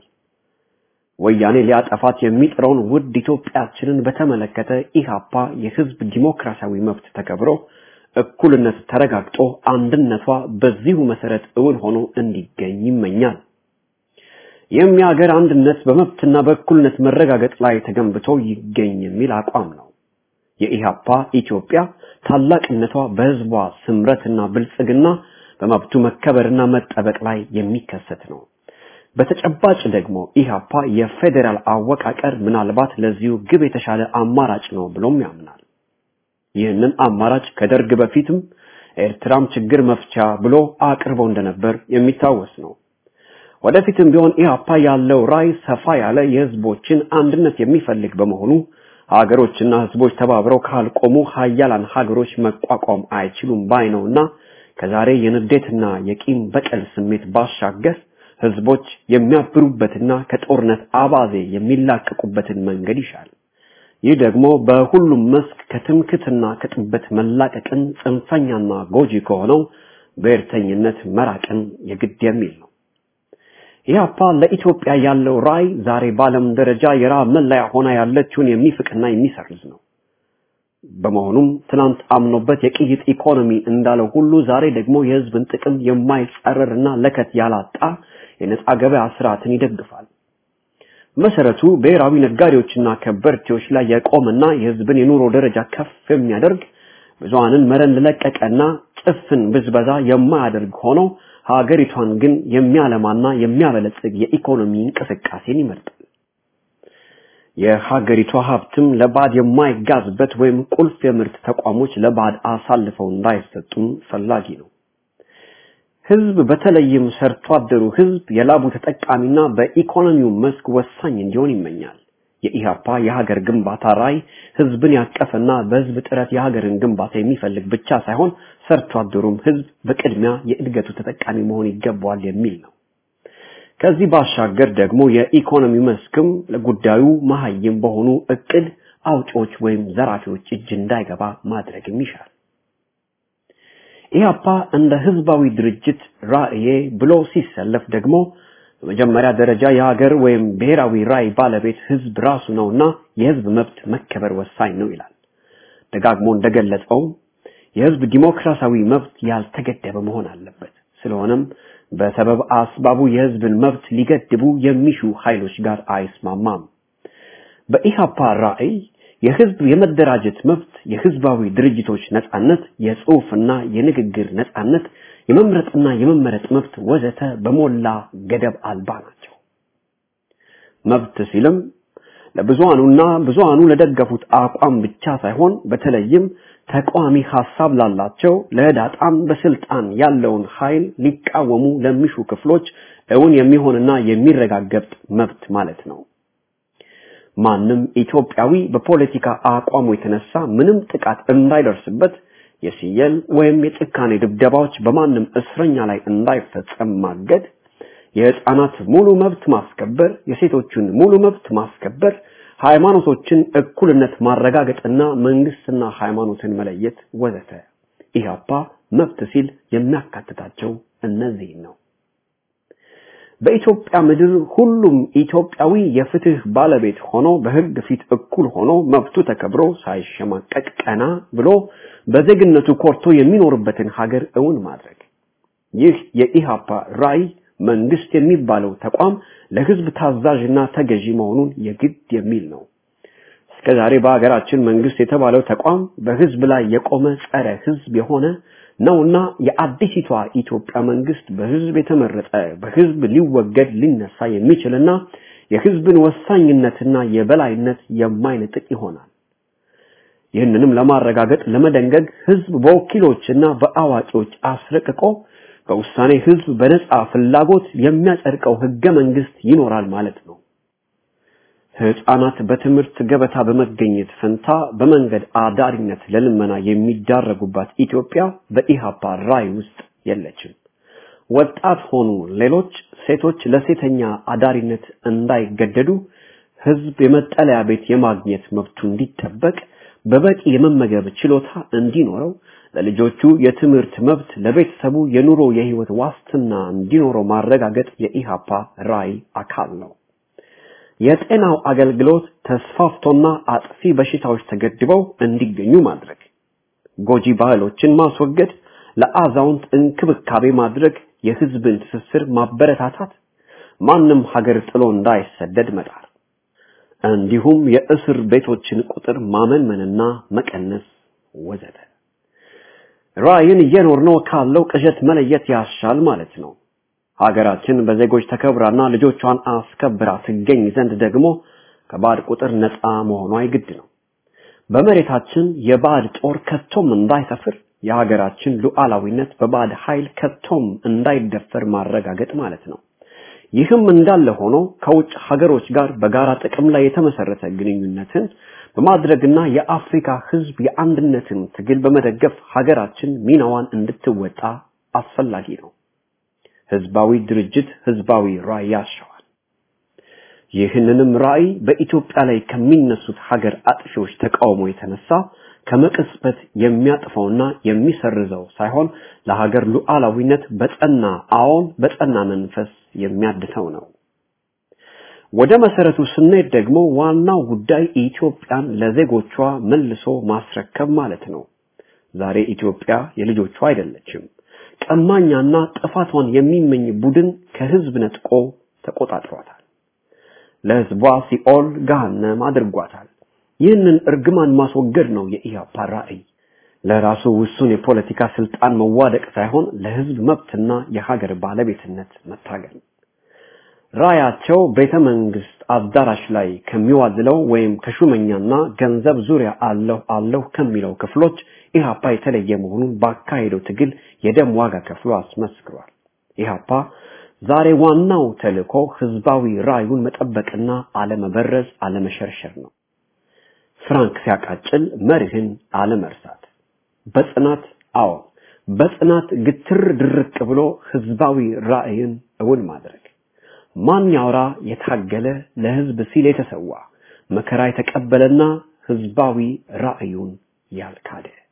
ወያኔ ሊያጠፋት የሚጥረውን ውድ ኢትዮጵያችንን በተመለከተ ኢሃፓ የህዝብ ዲሞክራሲያዊ መብት ተከብሮ እኩልነት ተረጋግጦ አንድነቷ በዚሁ መሰረት እውን ሆኖ እንዲገኝ ይመኛል። ይህም የሀገር አንድነት በመብትና በእኩልነት መረጋገጥ ላይ ተገንብቶ ይገኝ የሚል አቋም ነው። የኢሃፓ ኢትዮጵያ ታላቅነቷ በህዝቧ ስምረትና ብልጽግና በመብቱ መከበርና መጠበቅ ላይ የሚከሰት ነው። በተጨባጭ ደግሞ ኢሃፓ የፌዴራል አወቃቀር ምናልባት ለዚሁ ግብ የተሻለ አማራጭ ነው ብሎም ያምናል። ይህንን አማራጭ ከደርግ በፊትም ኤርትራም ችግር መፍቻ ብሎ አቅርቦ እንደነበር የሚታወስ ነው። ወደፊትም ቢሆን ኢሃፓ ያለው ራይ ሰፋ ያለ የህዝቦችን አንድነት የሚፈልግ በመሆኑ ሀገሮችና ህዝቦች ተባብረው ካልቆሙ ሀያላን ሀገሮች መቋቋም አይችሉም ባይ ነውና ከዛሬ የንዴትና የቂም በቀል ስሜት ባሻገር ህዝቦች የሚያብሩበትና ከጦርነት አባዜ የሚላቀቁበትን መንገድ ይሻል። ይህ ደግሞ በሁሉም መስክ ከትምክትና ከጥበት መላቀቅን ጽንፈኛና ጎጂ ከሆነው ብሔርተኝነት መራቅን የግድ የሚል ነው። ኢህአፓ ለኢትዮጵያ ያለው ራዕይ ዛሬ በዓለም ደረጃ የረሃብ መለያ ሆና ያለችውን የሚፍቅና የሚሰርዝ ነው። በመሆኑም ትናንት አምኖበት የቅይጥ ኢኮኖሚ እንዳለው ሁሉ ዛሬ ደግሞ የህዝብን ጥቅም የማይጻረርና ለከት ያላጣ የነጻ ገበያ ስርዓትን ይደግፋል። መሰረቱ ብሔራዊ ነጋዴዎችና ከበርቴዎች ላይ የቆመና የህዝብን የኑሮ ደረጃ ከፍ የሚያደርግ ብዙሃንን መረን ለቀቀና ጭፍን ብዝበዛ የማያደርግ ሆኖ ሀገሪቷን ግን የሚያለማና የሚያበለጽግ የኢኮኖሚ እንቅስቃሴን ይመርጣል። የሀገሪቷ ሀብትም ለባድ የማይጋዝበት ወይም ቁልፍ የምርት ተቋሞች ለባድ አሳልፈው እንዳይሰጡም ፈላጊ ነው። ህዝብ በተለይም ሰርቶ አደሩ ህዝብ የላቡ ተጠቃሚና በኢኮኖሚው መስክ ወሳኝ እንዲሆን ይመኛል። የኢሃፓ የሀገር ግንባታ ራዕይ ህዝብን ያቀፈና በህዝብ ጥረት የሀገርን ግንባታ የሚፈልግ ብቻ ሳይሆን ሰርቶ አደሩም ህዝብ በቅድሚያ የእድገቱ ተጠቃሚ መሆን ይገባዋል የሚል ነው። ከዚህ ባሻገር ደግሞ የኢኮኖሚ መስክም ለጉዳዩ መሀይም በሆኑ እቅድ አውጪዎች ወይም ዘራፊዎች እጅ እንዳይገባ ማድረግም ይሻል። ኢህአፓ እንደ ህዝባዊ ድርጅት ራዕዬ ብሎ ሲሰለፍ ደግሞ በመጀመሪያ ደረጃ የሀገር ወይም ብሔራዊ ራዕይ ባለቤት ህዝብ ራሱ ነውና የህዝብ መብት መከበር ወሳኝ ነው ይላል። ደጋግሞ እንደገለጸው የህዝብ ዲሞክራሲያዊ መብት ያልተገደበ መሆን አለበት። ስለሆነም በሰበብ አስባቡ የህዝብን መብት ሊገድቡ የሚሹ ኃይሎች ጋር አይስማማም። በኢሃፓ ራዕይ የህዝብ የመደራጀት መብት፣ የህዝባዊ ድርጅቶች ነጻነት፣ የጽሑፍና የንግግር ነጻነት፣ የመምረጥና የመመረጥ መብት ወዘተ በሞላ ገደብ አልባ ናቸው። መብት ሲልም ለብዙሃኑና ብዙሃኑ ለደገፉት አቋም ብቻ ሳይሆን በተለይም ተቃዋሚ ሐሳብ ላላቸው ለህዳጣም በስልጣን ያለውን ኃይል ሊቃወሙ ለሚሹ ክፍሎች እውን የሚሆንና የሚረጋገጥ መብት ማለት ነው። ማንም ኢትዮጵያዊ በፖለቲካ አቋሙ የተነሳ ምንም ጥቃት እንዳይደርስበት የሲየል ወይም የጭካኔ ድብደባዎች በማንም እስረኛ ላይ እንዳይፈጸም ማገድ፣ የህፃናት ሙሉ መብት ማስከበር፣ የሴቶችን ሙሉ መብት ማስከበር፣ ሃይማኖቶችን እኩልነት ማረጋገጥና መንግስትና ሃይማኖትን መለየት ወዘተ። ኢህአፓ መብት ሲል የሚያካትታቸው እነዚህ ነው። በኢትዮጵያ ምድር ሁሉም ኢትዮጵያዊ የፍትህ ባለቤት ሆኖ በህግ ፊት እኩል ሆኖ መብቱ ተከብሮ ሳይሸማቀቅ ቀና ብሎ በዜግነቱ ኮርቶ የሚኖርበትን ሀገር እውን ማድረግ ይህ የኢሃፓ ራዕይ መንግስት የሚባለው ተቋም ለህዝብ ታዛዥና ተገዢ መሆኑን የግድ የሚል ነው። እስከዛሬ በሀገራችን መንግስት የተባለው ተቋም በህዝብ ላይ የቆመ ጸረ ህዝብ የሆነ ነውና የአዲሲቷ ኢትዮጵያ መንግስት በህዝብ የተመረጠ በህዝብ ሊወገድ ሊነሳ የሚችልና የህዝብን ወሳኝነትና የበላይነት የማይነጥቅ ይሆናል። ይህንንም ለማረጋገጥ ለመደንገግ ህዝብ በወኪሎችና በአዋቂዎች አስረቅቆ በውሳኔ ህዝብ በነጻ ፍላጎት የሚያጸድቀው ህገ መንግስት ይኖራል ማለት ነው። ህፃናት በትምህርት ገበታ በመገኘት ፈንታ በመንገድ አዳሪነት ለልመና የሚዳረጉባት ኢትዮጵያ በኢሃፓ ራዕይ ውስጥ የለችም። ወጣት ሆኑ ሌሎች ሴቶች ለሴተኛ አዳሪነት እንዳይገደዱ ህዝብ የመጠለያ ቤት የማግኘት መብቱ እንዲጠበቅ በበቂ የመመገብ ችሎታ እንዲኖረው ለልጆቹ የትምህርት መብት ለቤተሰቡ የኑሮ የህይወት ዋስትና እንዲኖረው ማረጋገጥ የኢሃፓ ራዕይ አካል ነው። የጤናው አገልግሎት ተስፋፍቶና አጥፊ በሽታዎች ተገድበው እንዲገኙ ማድረግ፣ ጎጂ ባህሎችን ማስወገድ፣ ለአዛውንት እንክብካቤ ማድረግ፣ የህዝብን ትስስር ማበረታታት፣ ማንም ሀገር ጥሎ እንዳይሰደድ መጣር፣ እንዲሁም የእስር ቤቶችን ቁጥር ማመንመንና መቀነስ ወዘተ። ራዕይን እየኖርነው ካለው ቅዠት መለየት ያሻል ማለት ነው። ሀገራችን በዜጎች ተከብራና ልጆቿን አስከብራ ትገኝ ዘንድ ደግሞ ከባዕድ ቁጥር ነፃ መሆኗ የግድ ነው። በመሬታችን የባዕድ ጦር ከቶም እንዳይሰፍር የሀገራችን ሉዓላዊነት በባዕድ ኃይል ከቶም እንዳይደፈር ማረጋገጥ ማለት ነው። ይህም እንዳለ ሆኖ ከውጭ ሀገሮች ጋር በጋራ ጥቅም ላይ የተመሰረተ ግንኙነትን በማድረግና የአፍሪካ ህዝብ የአንድነትን ትግል በመደገፍ ሀገራችን ሚናዋን እንድትወጣ አስፈላጊ ነው። ህዝባዊ ድርጅት ህዝባዊ ራዕይ ያሻዋል። ይህንንም ራዕይ በኢትዮጵያ ላይ ከሚነሱት ሀገር አጥፊዎች ተቃውሞ የተነሳ ከመቅጽበት የሚያጥፈውና የሚሰርዘው ሳይሆን ለሀገር ሉዓላዊነት በጸና አዎን በጸና መንፈስ የሚያድተው ነው። ወደ መሰረቱ ስንሄድ ደግሞ ዋናው ጉዳይ ኢትዮጵያን ለዜጎቿ መልሶ ማስረከብ ማለት ነው። ዛሬ ኢትዮጵያ የልጆቿ አይደለችም። ቀማኛና ጥፋቷን የሚመኝ ቡድን ከህዝብ ነጥቆ ተቆጣጥሯታል። ለህዝቧ ሲኦል ገሃነም አድርጓታል። ይህንን እርግማን ማስወገድ ነው የኢህአፓ ራዕይ። ለራሱ ውሱን የፖለቲካ ስልጣን መዋደቅ ሳይሆን ለህዝብ መብትና የሀገር ባለቤትነት መታገል። ራያቸው ቤተ መንግስት አዳራሽ ላይ ከሚዋዝለው ወይም ከሹመኛና ገንዘብ ዙሪያ አለሁ አለሁ ከሚለው ክፍሎች ኢህአፓ የተለየ መሆኑን ባካሄደው ትግል የደም ዋጋ ከፍሎ አስመስክሯል። ኢህአፓ ዛሬ ዋናው ተልእኮ ህዝባዊ ራዩን መጠበቅና አለመበረዝ፣ አለመሸርሸር ነው። ፍራንክ ሲያቃጭል መርህን አለመርሳት፣ በጽናት አዎ በጽናት ግትር ድርቅ ብሎ ህዝባዊ ራዕይን እውን ማድረግ ማን ያውራ የታገለ ለህዝብ ሲል የተሰዋ መከራ የተቀበለና ህዝባዊ ራዕዩን ያልካደ